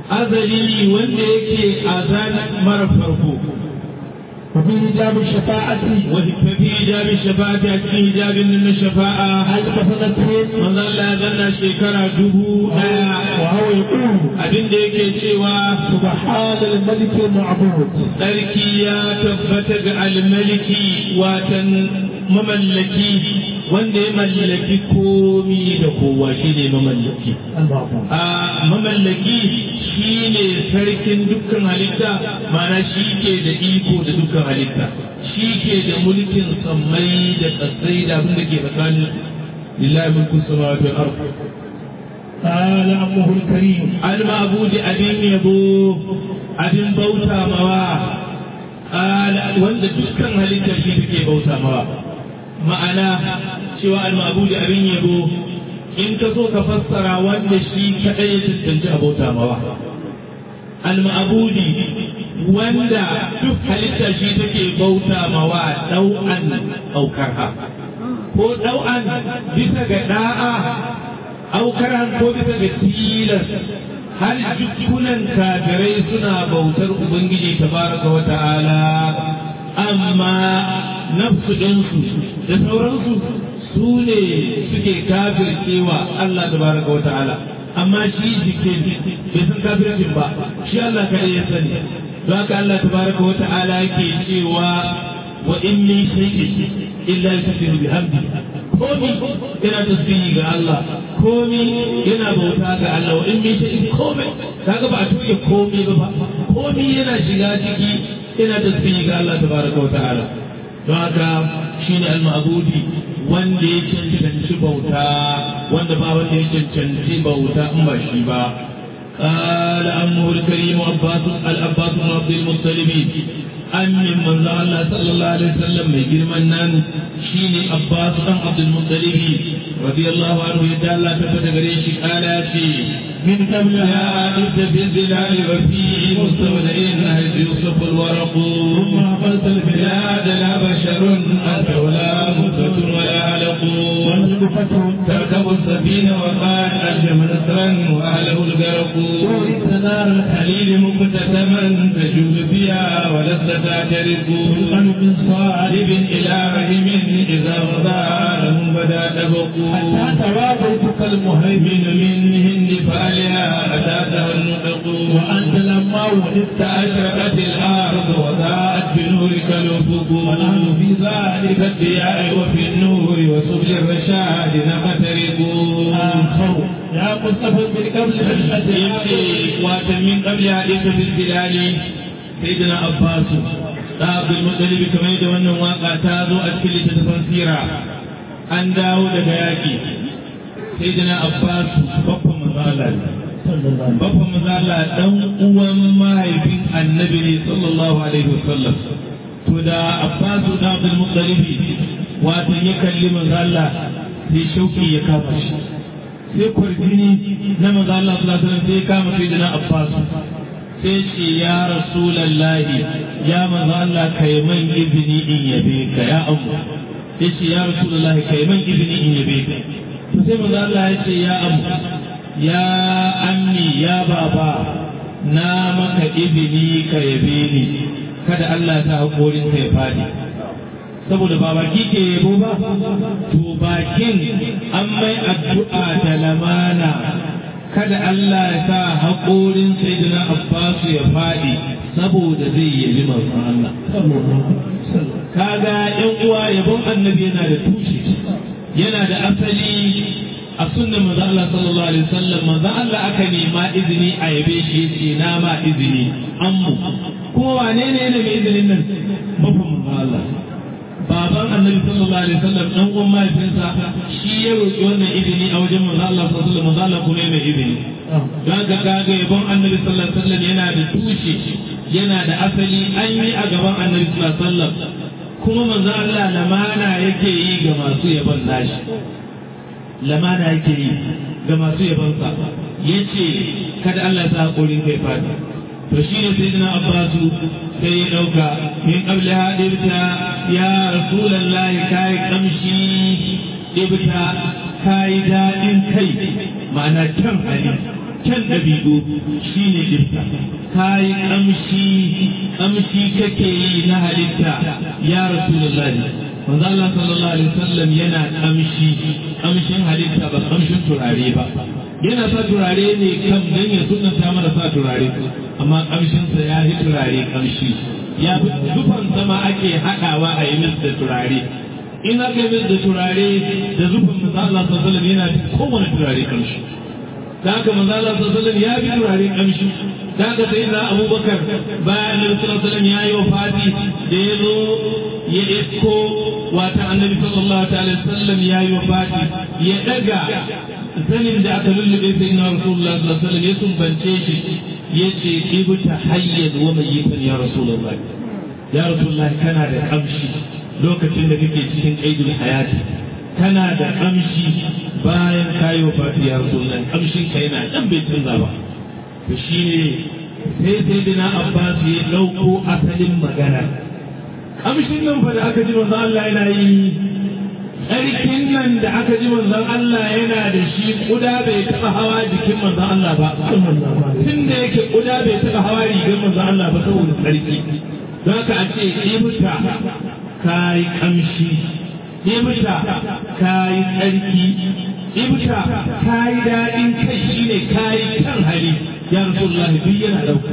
Azali wanda yake azan mara farko. وفي هجاب الشفاعة وفي إجاب الشفاعة أكين إجاب من الشفاعة ألف سنة manzo Allah ya zanna shekara dubu ɗaya وهو يقول abin da yake cewa سبحان الملك المعبود sarki ya tabbata ga almaliki watan mamallaki wanda ya mallaki komi da kowa shi ne mamallaki المعبود a mamallaki shi ne sarkin dukkan halitta mana shi ke da iko da dukkan halitta shi ke da mulkin sammai da tsatsai da abin da ke tsakanin lillahi mulku samawati wal ardh قال أمه الكريم al-ma'budi abin yabo abin bauta mawa Ala- wanda dukkan halitta shi take bauta mawa ma'ana cewa al-ma'budi abin yabo in ka so ka fassara wanda shi kadai ya tantance a bauta mawa al-ma'budi wanda duk halitta shi take bauta mawa dau'an aukarha ko dau'an bisa ga da'a aukaran ko bisa ga tilas har jikunan kafirai suna bautar ubangiji tabaraka wa ta'ala amma nafsu ɗinsu da sauransu su ne suke kafircewa Allah tabaraka wa ta'ala amma shi jikin bai san kafircin ba shi Allah kaɗai ya sani don haka Allah tabaraka wa ta'ala yake cewa wa in min shay'in illa yusabbihu bihamdi komi yana tasbihi ga Allah komi yana bauta ga Allah wa in min shay'in komai kaga ba a tuke komi ba komi yana shiga ciki yana tasbihi ga Allah tabaraka wa ta'ala don haka shine al-ma'budi wanda ya cancanci bauta wanda ba wanda ya cancanci bauta in ba shi ba قال أمه الكريم عباس العباس بن عبد المطلب أمن من الله صلى الله عليه وسلم من من شيني عباس بن عبد المطلب رضي الله عنه يدعى الله تفت قريش آلاتي من قبل يا أنت في الظلال وفي مستودعين حيث يوصف الورق ثم أقلت البلاد بلاد لا بشر أنت ولا مدة ولا علق والغفة تركب السفينة وقال ألجم نصرا وأهله الغرق ورث نار خليل مكتسما تجوز فيها ولست تعترف القلب من صالب طالب إلى رحم إذا مضى لهم بدا تبق حتى توافيتك المهيمن من من هند فالها أتاتها النطق وأنت لما ولدت أشرقت الأرض وضاءت بنورك الأفق نفوق ونحن في ذلك الضياء وفي النور وسبل الرشاد نخترق آخر يا مصطفى من قبل yace wata min qabli hadisa fil bilali sayyidina abbas da abdul muttalib kamar da wannan waka ta zo a cikin littattafan sira an dawo daga yaki sayyidina abbas babban manzo babban manzo Allah dan uwan mahaifin annabi ne sallallahu alaihi wasallam to da abbas da abdul muttalib wato ya kalli manzo Allah sai shauki ya kafa shi sai kwarjini na maza Allah sallallahu alaihi sai kama sai dana Abbas sai ce ya rasulallahi ya maza Allah kai man izini in yabe ka ya amu sai ce ya rasulallahi kai man izini in yabe ka to sai maza Allah ya ce ya amu ya ammi ya baba na maka izini ka yabe ni kada Allah ta hakorin ka ya fadi saboda ba baki ke yabo ba to bakin an mai addu'a da lamana kada Allah ya sa haƙorin sayyidina Abbas ya faɗi saboda zai yabi manzon Allah kaga yan uwa yabon annabi yana da tushe yana da asali a sunnan manzon Allah sallallahu alaihi wasallam manzon Allah aka nema izini a yabe shi yace na ma izini ammu kuma wane ne ne mai izinin nan babban manzon Allah baban annabi sallallahu alaihi wasallam dan uwan mahaifinsa shi ya roki wannan izini a wajen manzo Allah sallallahu alaihi wasallam manzo kuma mai izini don ga kaga yabon annabi sallallahu alaihi wasallam yana da tushe yana da asali an yi a gaban annabi sallallahu alaihi wasallam kuma manzo Allah lamana yake yi ga masu yabon nashi lamana yake yi ga masu yabon sa yace kada Allah ya sa hakurin kai fadi to shi ne sayyidina abbasu sai ya dauka min qabli hadirta ya rasulullahi kai kamshi ibta kai dadin kai ma'ana kyan hali kyan dabi'u shine ibta kai kamshi kamshi kake yi na halitta ya rasulullahi manzo Allah sallallahu alaihi wasallam yana kamshi kamshin halitta ba kamshin turare ba yana sa turare ne kan dan ya sunanta mana sa turare amma kamshinsa ya yi turare kamshi ya fi zufan sama ake haɗawa a yi mis da turare in aka yi mis da turare da zufan manzo Allah sallallahu alaihi yana da kowane turare kamshi da haka manzo Allah sallallahu alaihi ya fi turare kamshi da haka sai na Abubakar bayan Annabi sallallahu alaihi ya yi wafati da ya zo ya isko wata Annabi sallallahu alaihi wasallam ya yi wafati ya daga sanin da aka lullube sai na Rasulullah sallallahu alaihi wasallam ya sumbance shi yace ibta hayyan wa mayyitan ya rasulullah ya rasulullah kana da kamshi lokacin da kake cikin aidul hayati kana da kamshi bayan kayi wa fati ya rasulullah kamshin ka yana dan bai canza ba to shine sai sai dina abbas ya dauko asalin magana kamshin nan fa da aka ji manzo Allah yana yi tsarkin nan da aka ji manzon Allah yana da shi kuda bai taɓa hawa jikin manzon Allah ba tun da yake kuda bai taɓa hawa rigar manzon Allah ba saboda tsarki don haka a ce ibta kayi kamshi ibta kayi tsarki ibta kayi daɗin kai shine kayi kan hali ya rasulullahi duk yana ɗauka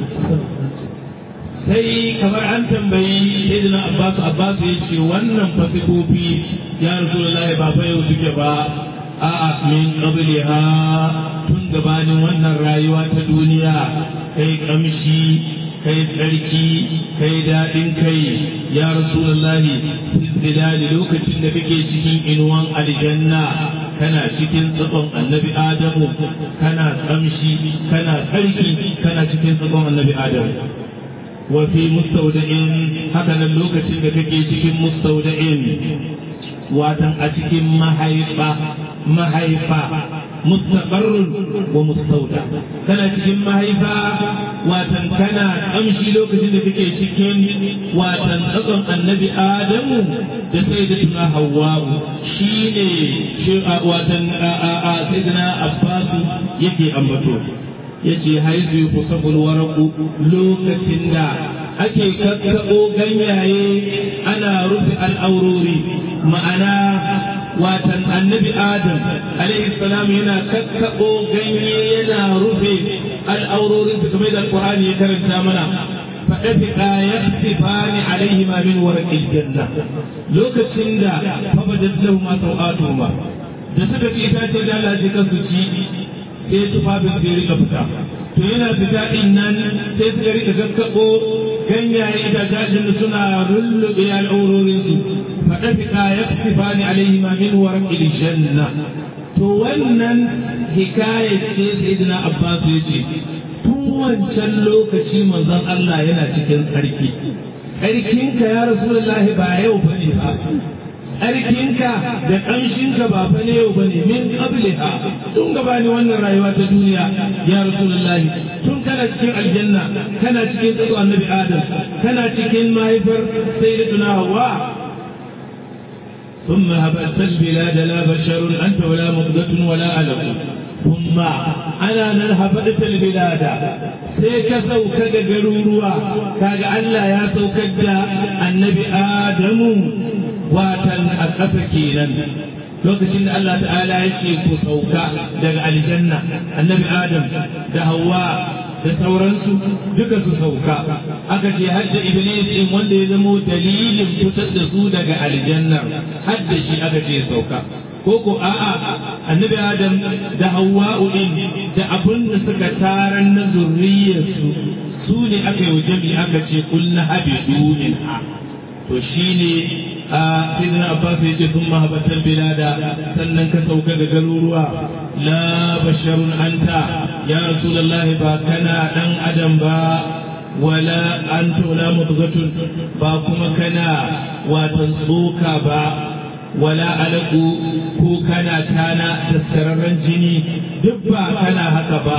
sai kamar an tambayi sayyidina Abbas Abbas ya ce wannan fasikofi ya Rasulullahi ba fa yau suke ba a'a min qabliha tun gabanin wannan rayuwa ta duniya kai kamshi kai tsarki kai daɗin kai ya Rasulullahi istidali lokacin da kake cikin inuwan aljanna kana cikin tsakon annabi Adamu kana kamshi kana tsarki kana cikin tsakon annabi Adamu وفي مستودع هكذا اللوكة كتكي تكي مستودع واتن أتكي محيفة محيفة مستقر ومستودع كان تكي محيفة واتن كان أمشي لوكة كتكي تكي واتن أقم النبي آدم سيدتنا حواء شيني واتن سيدنا أباس يكي أمبتو yace haizu kusabul waraku lokacin da ake kakkaɓo ganyaye ana rufe al'aurori ma'ana watan annabi adam alaihi salam yana kakkaɓo ganye yana rufe al'aurorin su kamar da alƙur'ani ya karanta mana فأفقا يخسفان عليهما من ورق الجنة لوكسين دا فبدت لهما سوآتهما da suka ci itace da Allah ji kansu ci sai tufafin sai rika fita to yana fita din nan sai suka rika gaggabo ganyaye itacen da suna rullube al'aurorin su faɗa fika ya fi ni alaihi ma min warqil janna to wannan hikaya ce sayyidina Abbas ya ce tun wancan lokaci manzon Allah yana cikin tsarki tsarkinka ya rasulullahi ba yau bane ba tsarkinka da ƙanshinka ba fa ne yau bane min qabliha tun gabani wannan rayuwa ta duniya ya rasulullahi tun kana cikin aljanna kana cikin tsaro annabi adam kana cikin mahaifar sayyidatuna hawa ثم هبت البلاد لا بشر أنت ولا مضغة ولا علق ثم أنا نهبت البلاد سيك سوك جروروا كاج الله يا سوك النبي آدم watan a ƙasa kenan lokacin da Allah ta'ala ya ce ku sauka daga aljanna annabi adam da hawa da sauransu duka su sauka aka ce hadda iblis din wanda ya zamo dalilin fitar da su daga aljanna hadda shi aka ce sauka ko ko a'a annabi adam da hawa din da abun da suka taran na zurriyarsu su ne aka yi wa jami'i aka ce kullu habidu minha to shine a sidina abbas ya ce sun mahabbatar bilada sannan ka sauka ga garuruwa la basharun anta ya rasulullahi ba kana dan adam ba wala anta wala mudghatun ba kuma kana watan tsoka ba wala alaku ko kana tana daskararren jini duk ba kana haka ba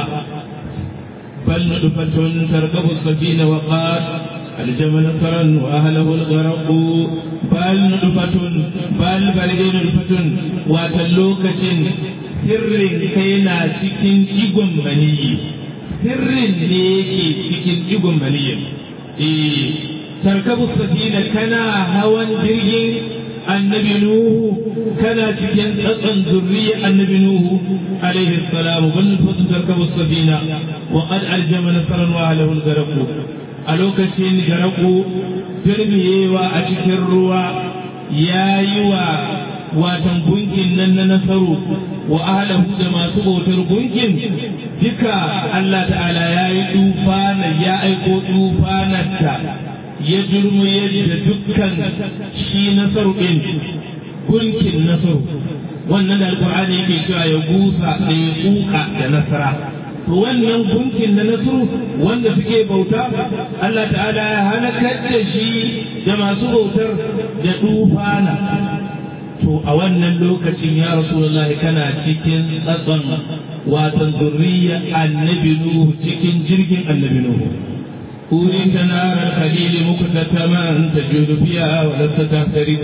bal nudfatun tarkabu safina wa qad الجمل نصرا واهله الغرق بل نطفة بل بلدين نطفة وتلوكة سر كينا cikin igon maniyi sirrin ne yake cikin igon maniyi eh tarkabu safina kana hawan jirgin annabi nuhu kana cikin tsatsan zurriya annabi nuhu alaihi salam bal fatu tarkabu safina wa qad aljama nasran wa ahlahu al-gharq a lokacin garaku jirbiyewa a cikin ruwa ya yi wa watan gunkin nan na nasaru wa ahlahu da masu bautar gunkin duka Allah ta'ala ya yi tufana ya aiko tufanarta ya jirmuye da dukkan shi nasaru ɗin gunkin nasaru wannan da alkur'ani yake cewa ya gusa da ya kuka da nasara to wannan gunkin na nasu wanda suke bauta Allah ta'ala ya halakar da shi da masu bautar da tufana to a wannan lokacin ya rasulullahi kana cikin tsatson watan zurriya annabi nuhu cikin jirgin annabi nuhu أريد نار الخليل مكتتما تجود فيها ولست تحترق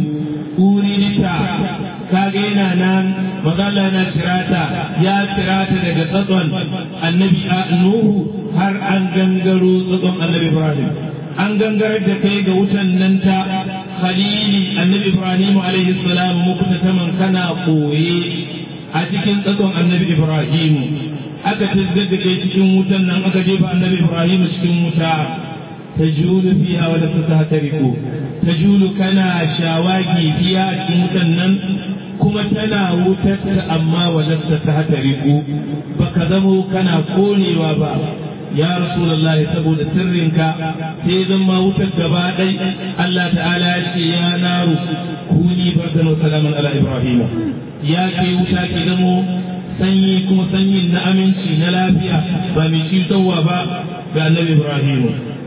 أريد kage yana nan magana na tirata ya tirata daga tsatson annabi nuhu har an gangaro tsatson annabi ibrahim an gangarar da kai ga wutan nan ta khalili annabi ibrahim alaihi salam muku ta taman kana koye a cikin tsatson annabi ibrahim aka tizgar da kai cikin wutan nan aka jefa annabi ibrahim cikin wuta تجول فيها ولا تتهترق تجول كنا شاواجي فيها كمتنن كما تنا وتت أما ولا تتهترق بكذبوا كنا كوني وابا يا رسول الله سبود سرنك سيدا ما وتت gaba الله تعالى يا نار كوني بردا وسلاما على إبراهيم يا كي وتا كي zamo sanyi kuma sanyin na aminci na lafiya ba mai cutarwa ba ga annabi Ibrahim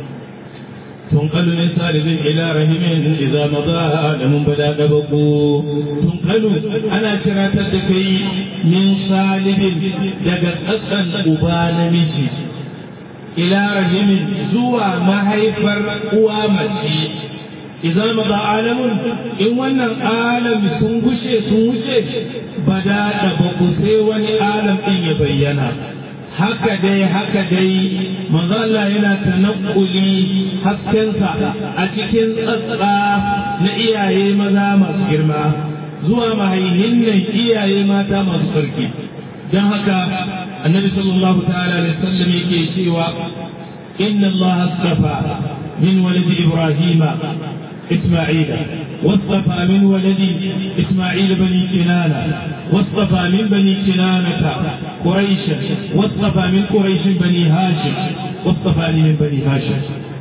تنقل من صالب إلى رحم إذا مضى آدم بدا دبقو تنقل أنا شرات الدكي من صالب دقت أسأل أبان مجي إلى رحم زوى ما هيفر قوامتي إذا مضى عالم إن وانا عالم سنوشي سنوشي بدا دبقو سيواني عالم إن يبينا haka dai haka dai manzo Allah yana tanakkuli haskensa a cikin tsatsa na iyaye maza masu girma zuwa mahaihin nan iyaye mata masu sarki don haka annabi sallallahu ta'ala alaihi wasallam yake cewa إن الله اصطفى من ولد إبراهيم إسماعيل واصطفى من ولد إسماعيل بني كنانة واصطفى من بني كنانة قريشا واصطفى من قريش بني هاشم واصطفاني من بني هاشم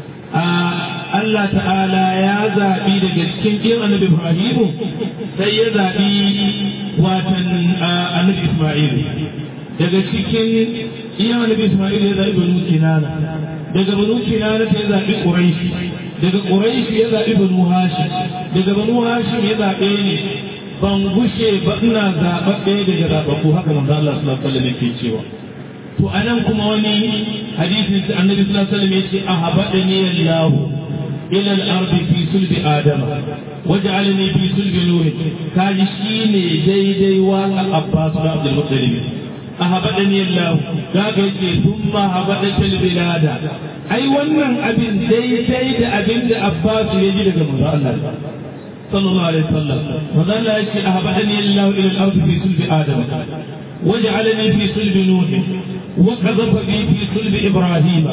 Allah ta'ala ya zaɓi daga cikin ɗin annabi Ibrahimu sai ya zaɓi watan annabi Ismail daga cikin ɗin annabi Ismail ya zaɓi banu Kinana daga banu Kinana ta ya zaɓi Quraish daga Quraish ya zaɓi banu Hashim daga banu Hashim ya zaɓe ni ban gushe ba ina zaɓaɓɓe daga zaɓaɓɓu haka manzo Allah sallallahu alaihi wasallam yake cewa to anan kuma wani hadisin sa annabi sallallahu alaihi wasallam yace ahabadani Allah ila al-ardi fi sulbi adam waj'alni fi sulbi nuh kaji shine daidai wa Abbas da Abdul Muttalib ahabadani Allah kaga yace thumma habadata al-bilada ai wannan abin daidai da abin da Abbas ya ji daga manzo Allah sallallahu alaihi wasallam manzo Allah yace ahabadani Allah ila al-ardi fi sulbi adam وجعلني في صلب نوح وقذف بي في صلب إبراهيم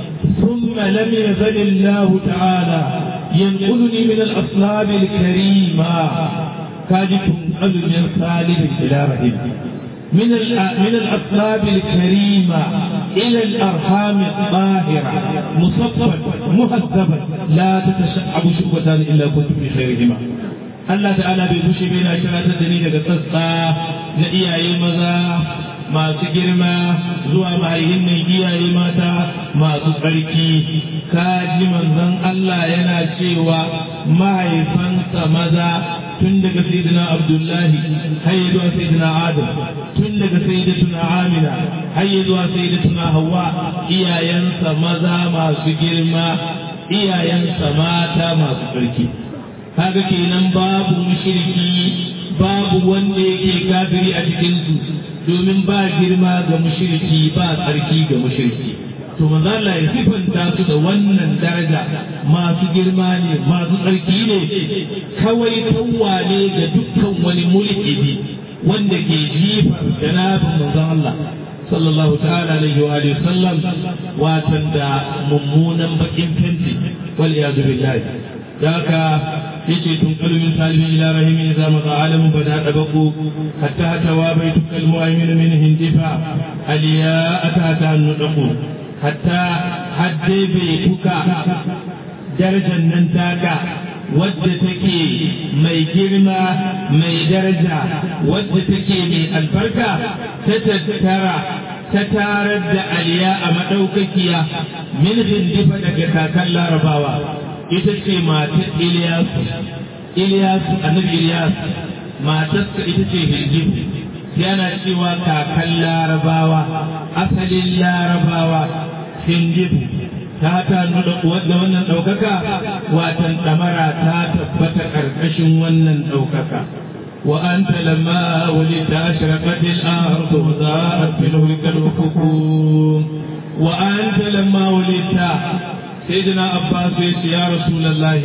ثم لم يزل الله تعالى ينقلني من الأصلاب الكريمة كاجت أذن من صالب إلى رحم من من الأصلاب الكريمة إلى الأرحام الطاهرة مصفا مهذبا لا تتشعب شعبتان إلا كنت في خيرهما Allah ta'ala bai bushe bai na shiratar da ni daga sassa na iyaye maza masu girma zuwa mahaihin iyaye mata masu tsarki kaji manzon Allah yana cewa mahaifansa maza tun daga sayyidina Abdullahi har zuwa sayyidina Adam tun daga sayyidatuna Amina har zuwa sayyidatuna Hawwa iyayensa maza masu girma iyayensa mata masu tsarki kaga kenan babu mushriki babu wanda yake kafiri a cikin su domin ba girma ga mushriki ba tsarki ga mushriki to manzo Allah ya sifanta su da wannan daraja masu girma ne masu tsarki ne kawai tawwa ne ga dukkan wani mulkidi wanda ke jifar janabin manzo Allah sallallahu ta'ala alaihi wa alihi sallam watan da mummunan bakin fenti wal iyadu billahi daka yace tun kalmin salibin ila rahimin idza ma alamu bada dabaku hatta hatawa baitukal mu'min min hindifa aliya atata nudaku hatta hadde baituka darajar nan taka wadda take mai girma mai daraja wadda take mai albarka ta tattara ta tarar da aliya a madaukakiya min hindifa daga kakan larabawa ita ce matar Iliyasu, Iliyasu, annabi Iliyasu, matarsa ita ce Hinjib, yana cewa kakan larabawa, asalin larabawa, Hinjib, ta ta nuna wadda wannan ɗaukaka, watan ɗamara ta tabbata ƙarƙashin wannan ɗaukaka. وأنت لما ولدت أشرقت الأرض وضاءت بنورك الأفق وأنت لما ولدت سيدنا عباس يقول يا رسول الله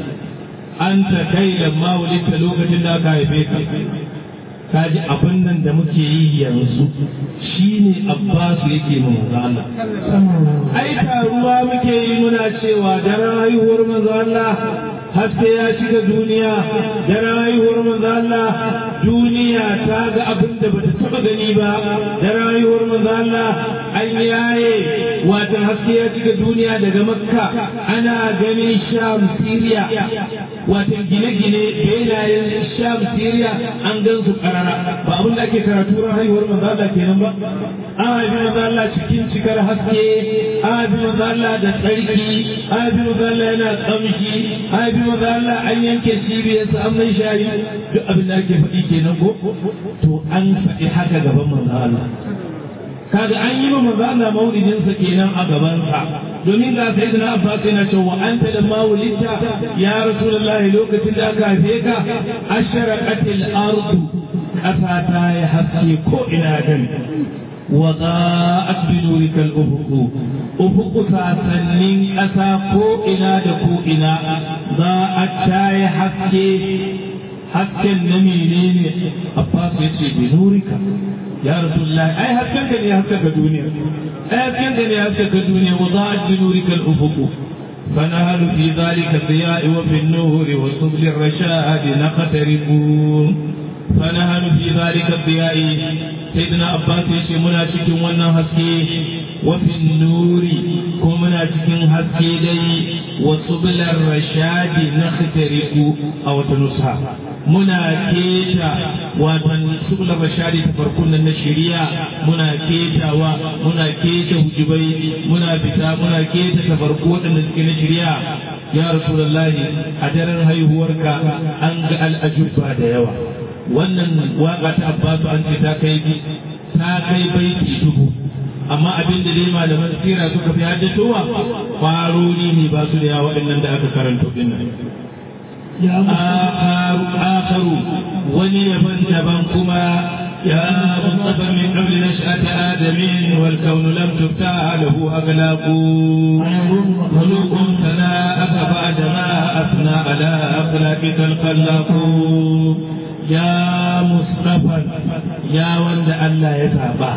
أنت كي لما ولدت لوكة لا كايفيك kaji abin nan da muke yi yanzu shine Abbas yake mu manzo Allah ai taruwa muke yi muna cewa da rayuwar manzo Allah haske ya shiga duniya da rayuwar manzo Allah duniya ta ga abin da bata taba gani ba da rayuwar manzo Allah an yaye wata haske ya shiga duniya daga Makka ana ganin Sham Syria wata gine-gine benayen Sham Syria an gan su karara ba abin da ake karatu ran haihuwar manzo Allah kenan ba an haifi manzo Allah cikin cikar haske an haifi manzo Allah da tsarki an haifi manzo Allah yana tsamshi an haifi manzo Allah an yanke cibiyarsa an mai shayi duk abin da ake faɗi kenan ko to an faɗi haka gaban manzo Allah kaga an yi wa manzo Allah maulidin sa kenan a gaban sa domin ga sai na Abbas yana cewa anta da maulidta ya rasulullahi lokacin da aka haife ka asharaqatil ardu ƙasa ta yi haske ko ina gani wa za'at bi nurika al-ufuq ufuq sasannin ƙasa ko ina da ko ina za'at ta yi haske hasken na menene Abbas ya ce bi nurika ya rasulullahi ai hasken ka ne haskaka duniya ai hasken ka ne haskaka duniya wa za'at bi nurika al-ufuq فنهل في ذلك الضياء وفي النور وسبل الرشاد نقتربون فنهل في ذلك الضياء سيدنا عباس يشي منا cikin wannan haske وفي النور kuma muna cikin haske dai وسبل الرشاد نخترق أو تنصها muna keta watan subla rashadi ta farkon nan na shari'a muna ketawa muna keta hujubai muna fita muna keta ta farko waɗanda suke na shari'a ya rasulullahi a daren haihuwarka an ga al'ajuba da yawa wannan waka ta abbasu an ce ta kai ta kai baiti dubu amma abin da dai malaman sira suka fi haddatowa kwaroni ne ba su da yawa waɗannan da aka karanto din nan آخر ونيبا تبا كما يا مصطفى من قبل نشأة آدم والكون لم تفتح له أغلاق خلوق ثناءك بعدما أثنى على أخلاقك الخلاق يا مصطفى يا وند الله يتابع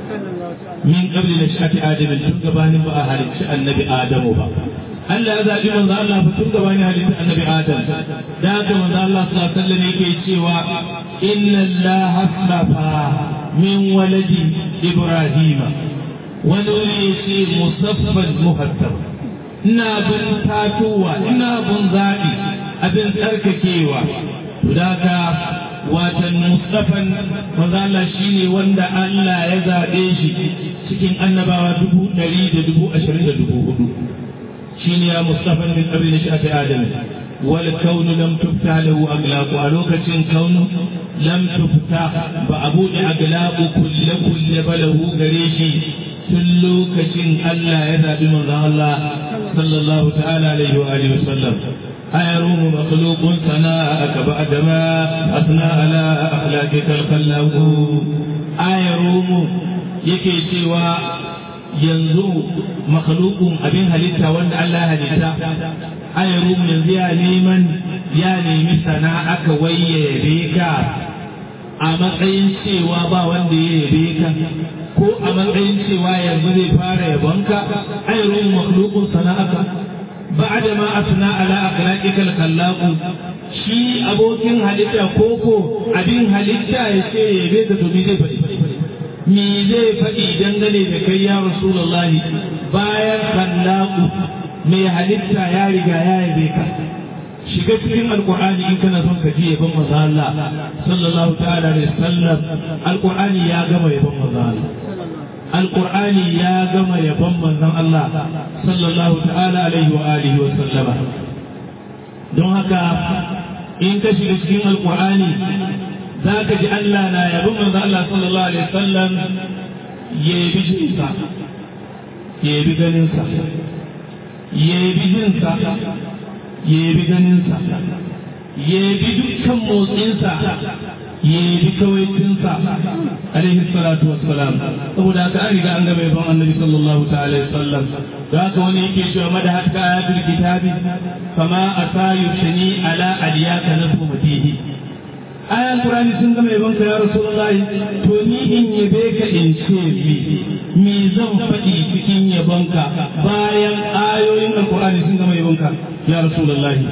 من قبل نشأة آدم تنقبان بأهل النبي آدم بقى Allah ya zaɓi manzo Allah fa tun gaba ne halitta annabi Adam da haka manzo Allah sallallahu alaihi wasallam yake cewa inna Allah hasafa min waladi Ibrahim wani wuri yace musaffan muhattab ina bin tatuwa ina bin zaɓi abin tsarkakewa da haka watan mustafan manzo Allah shine wanda Allah ya zaɓe shi cikin annabawa dubu ɗari da dubu ashirin da dubu hudu shine ya mustafa min qabli nashati adam wal kawn lam tuftah lahu aglaq a lokacin kaun lam tuftah ba abu da aglaq kullu kullu balahu gare shi tun lokacin Allah ya zabi manzon Allah sallallahu ta'ala alaihi wa alihi wasallam أيروم مخلوق ثناءك بعدما أثنى على أخلاقك الخلاق أيروم يكي سوى yanzu makhlukun abin halitta wanda Allah halitta ayarum yanzu ya neman ya nemi sana'aka wai ya yabe ka a matsayin cewa ba wanda ya yabe ka ko a matsayin cewa yanzu zai fara yabonka ayarum makhlukun sana'aka ba'da ma asna ala akhlaqikal khallaqu shi abokin halitta koko abin halitta ya ce yabe ka to me zai faɗi me zai faɗi dangane da kai ya rasulullahi bayan kallaku mai halitta ya riga ya yabe ka shiga cikin alkur'ani in kana son ka ji yabon manzo Allah sallallahu ta'ala alaihi wasallam alkur'ani ya gama yabon manzo Allah alkur'ani ya gama yabon manzon Allah sallallahu ta'ala alaihi wa alihi wa sallama don haka in ka shiga cikin alkur'ani za ka ji Allah na yabi manzo Allah sallallahu alaihi wasallam ya yabi jinsa ya yabi ganinsa ya yabi jinsa ya yabi ganinsa ya yabi dukkan motsinsa ya yabi kawaitinsa alaihi salatu wassalam saboda haka an riga an gaba yaban annabi sallallahu ta'ala alaihi wasallam da haka wani yake cewa madahat ka ayatul kitabi fama asayu shani ala aliyaka nasu matihi ayan Qur'ani sun gama yabon ka ya Rasulullahi to ni in yabe ka in ce mi me zan faɗi cikin yabon ka bayan ayoyin Qur'ani sun gama yabon ka ya Rasulullahi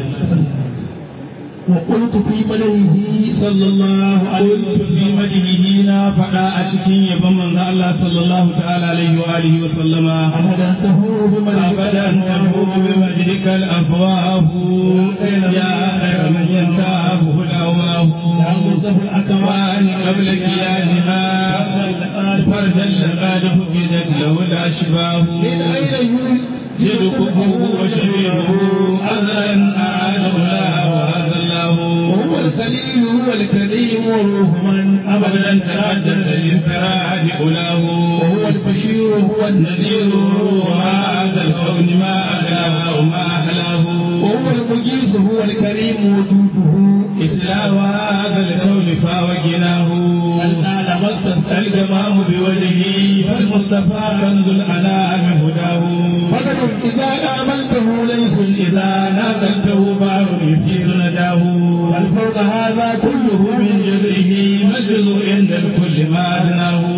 وقلت في مدحه صلى الله عليه وسلم في مدحه نا فدا أشكين يبن من الله صلى الله تعالى عليه وآله وسلم أبدا تهور بمدحك أبدا تهور بمجدك الأفواه يا خير من ينتابه الأواه يا مصطفى الأكوان وأن قبل كيانها فردا لقد فقدت له الأشباه من أين يدكه وشبيهه أذى أعانه الله وهذا الله وهو الخليل هو الكريم روح من أبدا تحدث للفراد أولاه وهو البشير هو النذير نذير وهذا الكون ما أغلاه وما أحلاه وهو المجيز هو الكريم وجوده إسلام هذا الكون فاوجناه الآن مصطفى الجمام بوجهه فالمصطفى كنز الأنام هداه فقد إذا آمنته ليس إذا نازلته بار يفيد نداه بل فوق هذا كله من جزئه مجد عند الكل ما أدناه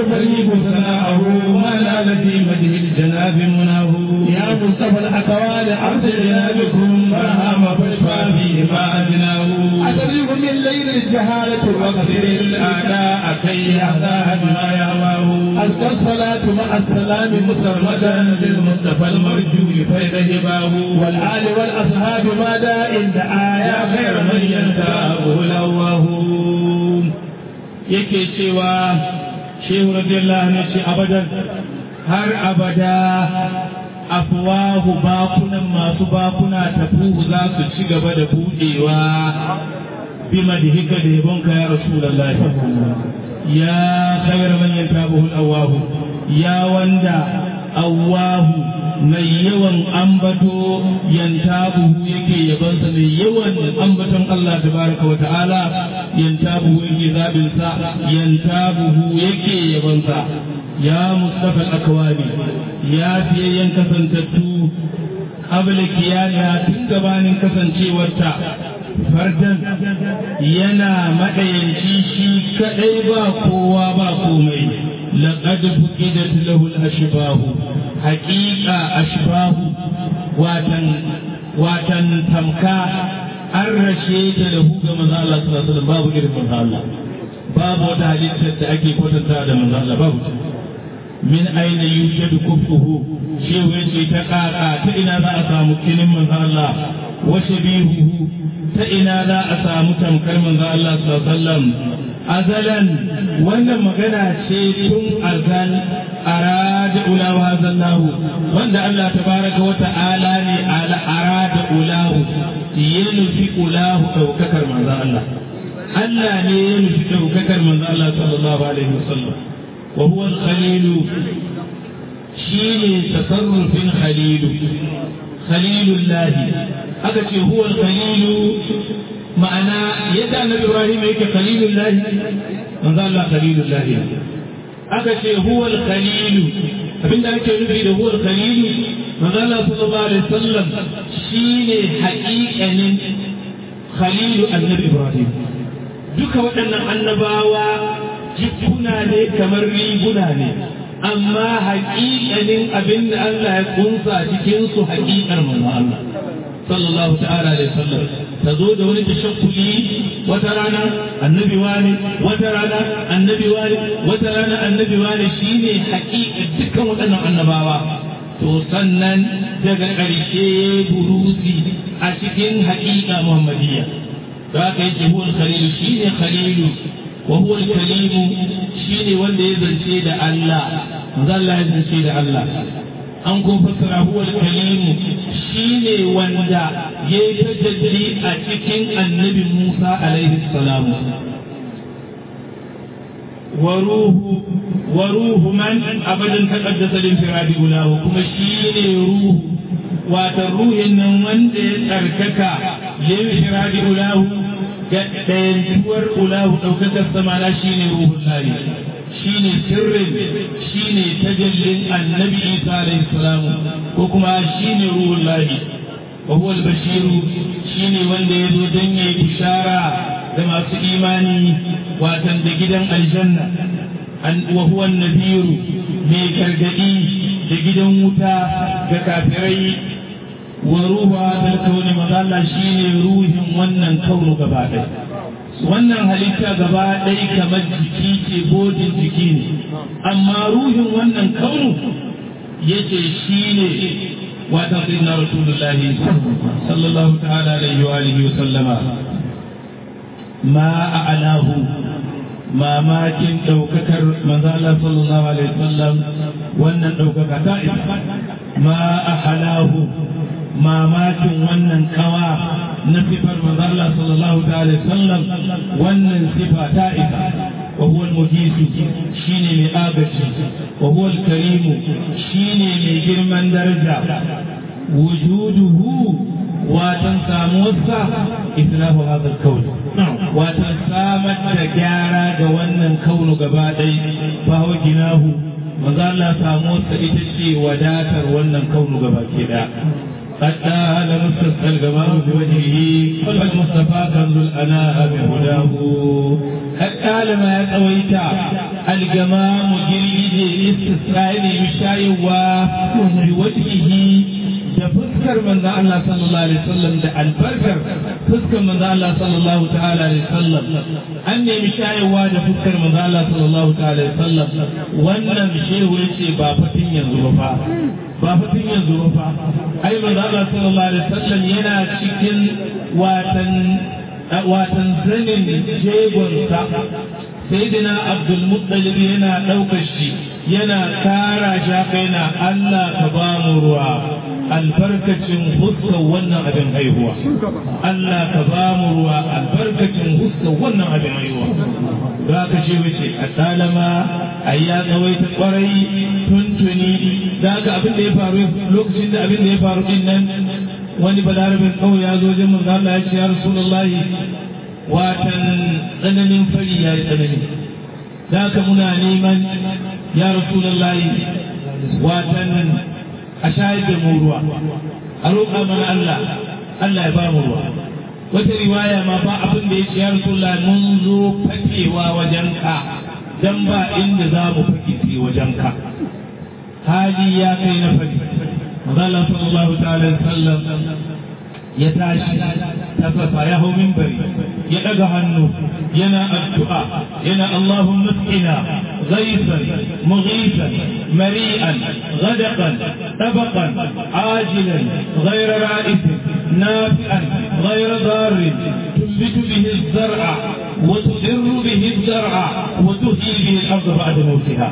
البريق ثناءه ما نال في مده الجناب مناه يا مصطفى الأكوان عبد جنابكم برهام فاشفى فيه ما أدناه أتريك من ليل الجهالة واقدر الأعداء كي يهدى بما يهواه أزكى الصلاة مع السلام مسرمدا للمصطفى المرجو فيض هباه والآل والأصحاب ما داء دعا يا خير من ينتابه الله yake cewa shehu radiyallahu anhu ce abadan har abada afwahu bakunan masu bakuna tafuhu za su ci gaba da budewa bi madhika da yabonka ya rasulullahi ya khayra man yantabuhu al-awwahu ya wanda awwahu mai yawan ambato yantabuhu yake yabansa mai yawan ambaton Allah tabaraka wa ta'ala yantabuhu yake zabin sa yantabuhu yake yabansa ya mustafa al-akwani ya fiyayyen kasantattu qabla kiyaniya tun gabanin kasancewarta fardan yana madayanci shi kadai ba kowa ba komai laqad fuqidat lahu al-ashbahu haqiqa ashbahu watan watan tamka an rashe ta lahu ga manzo Allah sallallahu alaihi wasallam babu irin manzo Allah babu wata halittar da ake kwatanta da manzo Allah babu min aina yujadu kufuhu shehu yace ta kaka ta ina za a samu kinin manzo Allah wa shabihuhu ta ina za a samu tamkar manzo Allah sallallahu alaihi wasallam azalan wannan magana ce tun azal arada ulahu hazallahu wanda Allah tabaraka wa ta'ala ne ala arada ulahu ya nufi ulahu daukakar manzo Allah Allah ne ya nufi daukakar manzo Allah sallallahu alaihi wasallam wa huwa al-khalil shine tasarrufin khalilu khalilullahi aka ce huwa khalilu ma'ana yadda annabi ibrahim yake khalilullahi manzo Allah khalilullahi aka ce huwa khalilu abinda ake nufi da huwa khalilu manzo Allah sallallahu alaihi wasallam shine haƙiƙanin khalilu annabi ibrahim duka waɗannan annabawa jikuna ne kamar riguna ne amma haƙiƙanin abin da Allah ya kunsa cikin su haƙiƙar manzo Allah sallallahu ta'ala alaihi wasallam ta zo da wani tashakkuli wata rana annabi wani wata rana annabi wani wata rana annabi wani shine haƙiƙa dukkan waɗannan annabawa to sannan daga ƙarshe buruzi a cikin haƙiƙa muhammadiyya da aka yi huwa khalilu shine khalilu wa huwa kalimu shine wanda ya zance da Allah zalla ya zance da Allah an kun fassara huwa kalimu shine wanda ya yi tajalli a cikin annabi Musa alaihi salamu وروح وروح من ابدا تقدس الانفراد له كما شيني روح وتروح ان من تركك لانفراد له ɗayantuwar ulahu ɗaukakar samana shi ne ruhun lari shi ne sirrin shi ne tajallin annabi isa alaihi salamu ko kuma shi ne ruhun lari wa huwa bashiru shi ne wanda ya zo don ya yi bishara da masu imani watan da gidan aljanna wa huwa nabiru mai gargadi da gidan wuta ga kafirai wa ruha da kauni mazalla shine ruhin wannan kaunu gaba ɗaya wannan halitta gaba ɗaya kamar jiki ce bodin jiki ne amma ruhin wannan kaunu yace shine wata sayyidina rasulullahi sallallahu ta'ala alaihi wa alihi wa sallama ma a'alahu mamakin ɗaukakar manzala sallallahu alaihi wasallam wannan ɗaukaka ta isa ma ahalahu mamakin wannan kawa na sifar manzala sallallahu alaihi wasallam wannan sifa ta isa wa huwa al-mujisu shine mai agaji wa huwa al-karimu shine mai girman daraja wujuduhu watan samuwarsa islahu hadha al-kawn watan samar da gyara ga wannan kaunu gaba ɗai fa hawa ginahu manzo Allah samuwarsa ita ce wadatar wannan kaunu gaba ke da قد آل مستسقى الجمال بوجهه والمصطفى كنز الأناء بهداه قد آل ما يتويت الجمام جليد استسقاء مشايوا بوجهه da fuskar manzo Allah sallallahu alaihi wasallam da albarkar fuskar manzo Allah sallallahu ta'ala alaihi wasallam an nemi shayarwa da fuskar manzo Allah sallallahu ta'ala alaihi wasallam wannan shehu yace ba fatin yanzu ba fa ba fatin yanzu ba fa ai manzo Allah sallallahu alaihi wasallam yana cikin watan watan zanin jegonsa sayyidina abdul muttalib yana daukar shi yana kara shaka yana Allah ka ba mu ruwa albarkacin huskar wannan abin haihuwa Allah ka ba mu ruwa albarkacin huskar wannan abin haihuwa za ka ce wace a talama a ya tsawaita kwarai tuntuni za ka abin da ya faru lokacin da abin da ya faru din nan wani balarabin kawai ya zo jin manzo Allah ya ce ya rasulullahi watan tsananin fari ya yi tsanani za ka muna neman ya rasulullahi watan a shayar da mu ruwa a roƙa mana Allah Allah ya ba mu ruwa wata riwaya ma ba abin da ya ce ya rasulullah mun zo fakewa wajen ka dan ba inda za mu fake sai wajen ka hali ya kai na fadi Allah sallallahu ta'ala sallam ya tashi tafafa ya hau minbari ya daga hannu yana addu'a yana Allahumma tsina غيثا مغيثا مريئا غدقا طبقا عاجلا غير رائف نافعا غير ضار تنبت به الزرع وتدر به الزرع وتحيي به الارض بعد موتها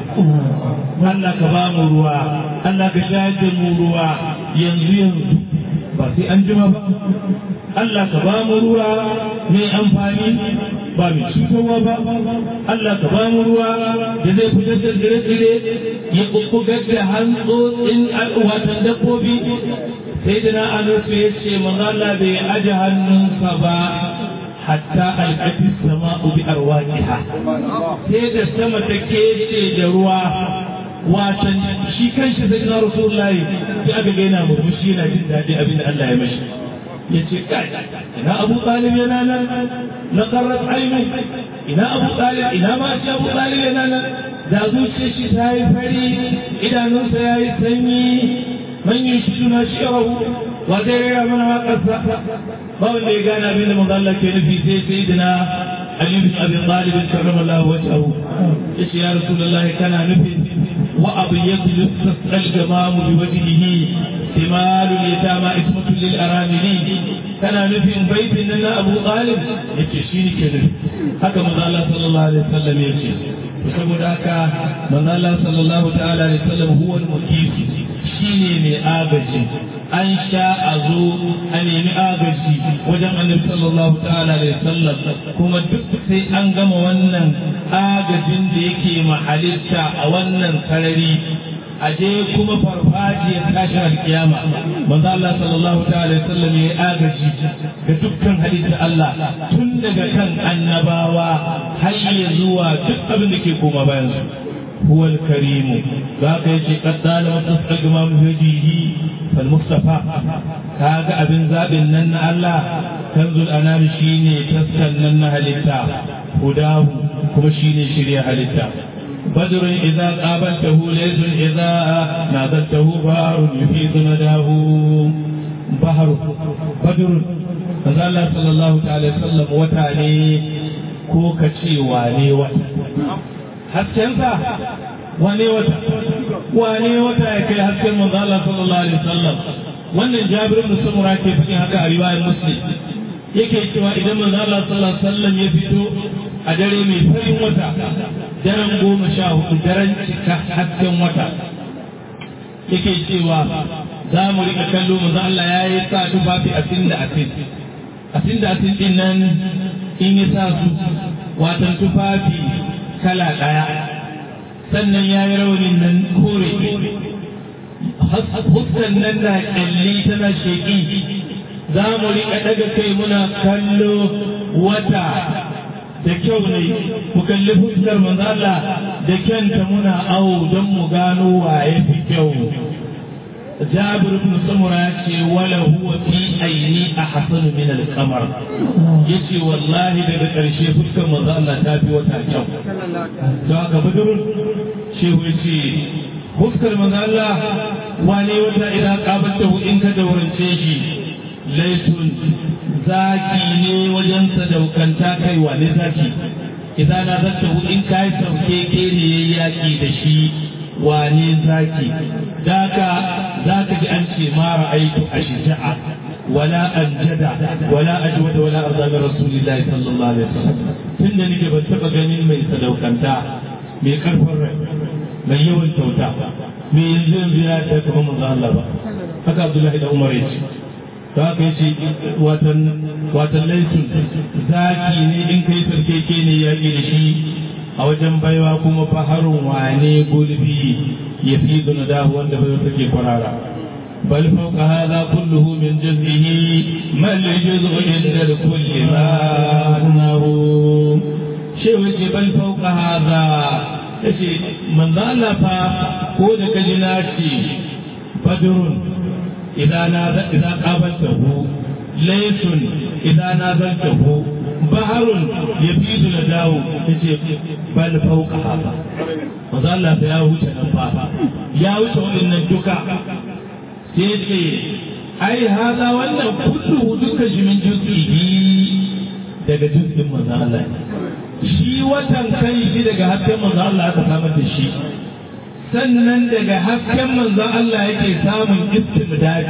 Allah ka ba mu ruwa Allah ka shayar da mu ruwa yanzu yanzu ba sai an jima ba Allah ka ba mu ruwa mai amfani ba mai cutarwa ba Allah ka ba mu ruwa da zai fitar da tsire-tsire ya kukkugar da hantsotsin watan dabbobi sai da na anusu ya ce manzala bai aje hannunsa ba hatta alƙafi sama bi arwaqiha sai da sama ta kece da ruwa watan shi kanshi sai na rasulullahi sai aka ga yana murmushi yana jin daɗi abin da Allah ya mashi ya ce kai ina abu talib yana nan na karrat ainu ina abu talib ina ma shi abu talib yana nan da zuciyar shi ta yi fari idanunsa ya yi sanyi man yi shi suna shirahu wa zai rera mana waƙarsa ba wanda ya gane abin da manzo Allah ke nufi sai sai dina Ali bin Abi Talib karramallahu wajhahu yace ya Rasulullahi kana nufin wa abu yadlu tasal jamamu bi wajhihi timalul yatama ismatul lil aramili kana nufin baitin nan na Abu Talib yace shi ne ke nufi haka manzo Allah sallallahu alaihi wasallam yace saboda haka manzo Allah sallallahu ta'ala alaihi wasallam huwa al-muqim shine mai agaji an sha a zo a nemi agaji wajen annabi sallallahu ta'ala alaihi wasallam kuma duk sai an gama wannan agajin da yake mahalitta a wannan sarari a je kuma farfajiyar tashin alkiyama manzo Allah sallallahu ta'ala alaihi wasallam ya agaji ga dukkan halitta Allah tun daga kan annabawa har ya zuwa duk abin da ke koma bayan su هو الكريم ذاك يجي قد دال متصدق ما مهديه فالمصطفى كاغا ابن زاب نن الله كنز الانام شيني تسكن نن هلتا هداه كما شيني شريع هلتا بدر إذا قابلته ليس إذا نادته بحر يفيد نداه بحر بدر manzo Allah sallallahu ta'ala sallam wata ne ko ka ce wane wata haskensa wane wata wane wata ya kai hasken manzo Allah sallallahu alaihi wasallam wannan Jabir bin Samura ke faɗin haka a riwayar Muslim yake cewa idan manzo Allah sallallahu alaihi wasallam ya fito a dare mai farin wata daren goma sha hudu daren cika hasken wata yake cewa za mu rika kallo manzo Allah ya yi sa tufafi asin da asin asin da asin din nan in ya sa su watan tufafi kala ɗaya sannan ya yi raunin nan kore huskan nan na ƙyalli tana sheƙi za mu riƙa ɗaga kai muna kallo wata da kyau ne mu kalli fuskar manzala da kyanta muna awo don mu gano waye fi kyau jabir ibn samura ya ce wala huwa fi aini ahsanu min al-qamar yace wallahi daga karshe fuskar manzo Allah ta fi wata kyau don haka budurun shehu yace fuskar manzo Allah wani wata idan qabata in ka daurance shi laitun zaki ne wajen sadaukanta kai wane zaki idan na zata in kai sauke ke ne yaki da shi wane zaki daka zaka ji an ce ma ra'aitu ashja'a wala anjada wala ajwada wala arda min rasulillahi sallallahu alaihi wasallam tunda nake ban taba ganin mai sadaukanta mai karfin rai mai yawan kyauta mai yanzu yanzu ya ta kuma manzo Allah ba haka Abdullahi da Umar yace to haka yace watan watan laifin zaki ne in kai sarkeke ne yaki da shi a wajen baiwa kuma faharun wane gulbi ya fi dahu wanda bai take kwarara bal fawqa hadha kulluhu min jaz'ihi mal jaz'u inda kulli ma nahu shi wace bal fawqa hadha yace manzo Allah fa ko da kaji na ce badrun idan na idan qabaltahu laysun idan na zaltahu baharun ya fi su na dawo ya ce bal fauka haka maza Allah ta ya wuce nan ba ya wuce waɗannan duka sai ce ai haza wannan kullu duka shi min juz'ihi daga juz'in maza Allah shi watan kai shi daga hasken maza Allah aka samar da shi sannan daga hasken manzon Allah yake samun istimdadi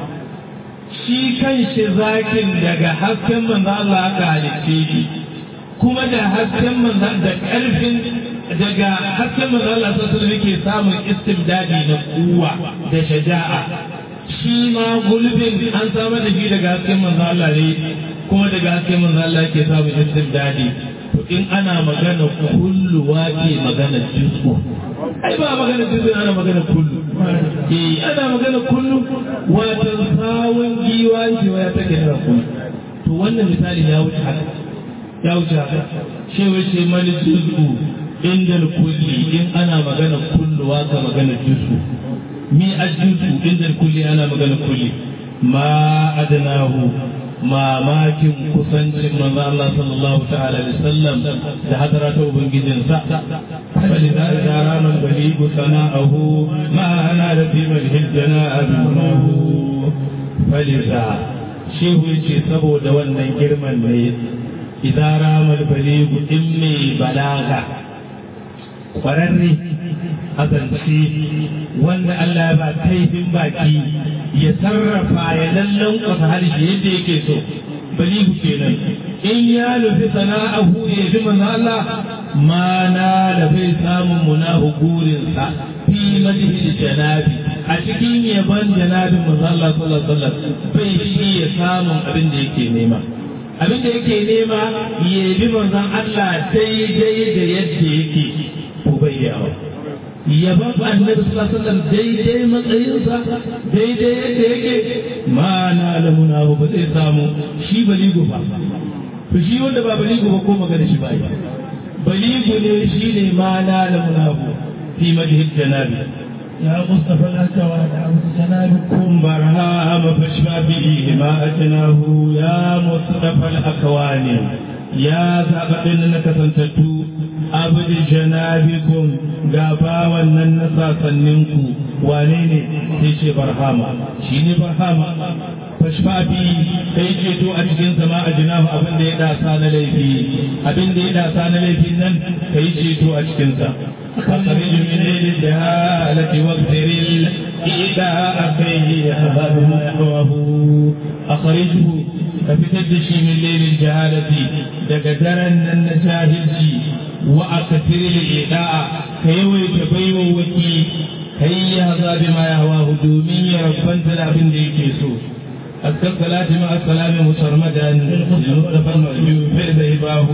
shi kan shi zakin daga hasken manzo Allah aka halicce shi kuma da hasken manzo da ƙarfin daga hasken manzo Allah sallallahu alaihi yake samun istimdadi na kuwa da shaja'a shi ma gulbin an samar da shi daga hasken manzo Allah ne kuma daga hasken manzo Allah yake samun istimdadi to in ana magana kullu wake magana juz'u ai ba magana juz'u ana magana kullu eh ana magana kullu wato sawun giwa shi ya take da kullu to wannan misali ya wuce haka ya wuce haka shi wace mali juz'u inda kulli in ana magana kullu waka magana juz'u mi ajuzu inda kulli ana magana kulli ma adnahu mamakin kusancin manzo Allah sallallahu ta'ala alaihi wasallam da hadara ta ubangijin sa bali da ranar baligu sana'ahu ma ana da fi malhil jana'ahu bali da shehu yace saboda wannan girman ne idan ramal baligu in mai balaga kwararre azance wanda Allah ya ba kaifin baki ya sarrafa ya lallan kwata harshe yadda yake so balihu kenan in ya nufi sana'ahu ya ji manzo Allah ma na da bai samun munahu gurinsa fi madhi janabi a cikin yaban janabin manzo Allah sallallahu alaihi wasallam bai shi ya samun abin da yake nema abin da yake nema ya bi manzon Allah daidai da yadda yake ko bayyawa yaban annabi sallallahu alaihi wasallam daidai matsayinsa daidai yadda yake ma na da munahu ba zai samu shi baligo ba to shi wanda ba baligo ba ko magana shi ba baligo ne shi ne ma na da munahu fi madhi janabi يا مصطفى الأكوان عبد جنابكم كن برهام فاشفى به ما أجناه يا مصطفى الأكوان يا زابطن نكسنتتو abdi janabikum ga bawan nan na sasanninku wane ne sai ce barhama shi ne barhama fashfafi kai ceto a cikin sama a jinahu abin da ya dasa na laifi abin da ya dasa na laifin nan kai ceto a cikinsa أخرج من الجهالة واغفر الإيداء فيه يهبه ما يحوه أخرجه كفتد شي من ليل الجهالة دقدرا النجاهلتي وأكثر الإيداء كيوي تبيو وكي كي يهضى بما يهواه دومي ربان تلابن ديكيسو أذكر الصلاة مع السلام مسرمدا للمصطفى المأجوب فإذا هباه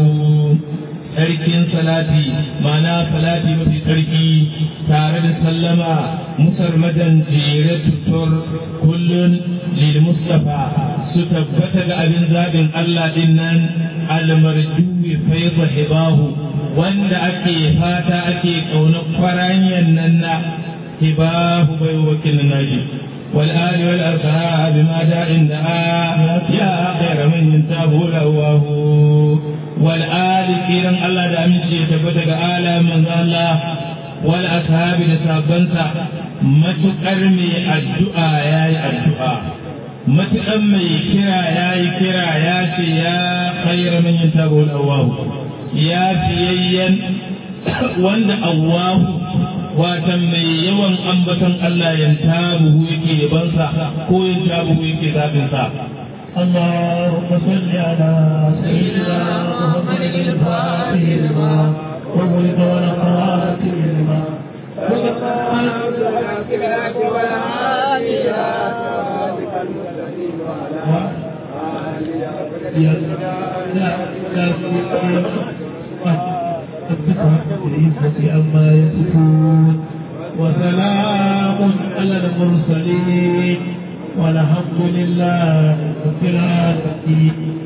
sarkin salati mana salati mafi sarki tare da sallama musarmadan jere tutur kullun lil mustafa su tabbata ga abin zaɓin Allah din nan almarjuwi faiza hibahu wanda ake fata ake ƙaunar kwaranyan nan na hibahu bai wakil naji والآل والأصحاب ما جاء دعا يا خير من ينتابه لواه والآل كيران الله دا أمشي تبتك آل من الله والأصحاب لسابنسا matuƙar mai addu'a ya yi addu'a matuƙar mai kira ya yi kira ya ce ya khayra min yin tabo Allahu ya fiyayyen wanda Allahu watan mai yawan ambaton Allah yan tabuhu yake yabansa ko yan tabuhu yake zabinsa اللهم صل على سيدنا محمد الفاتح لما وملك ونقاتل لما عما يصفون وسلام على المرسلين والحمد لله رب العالمين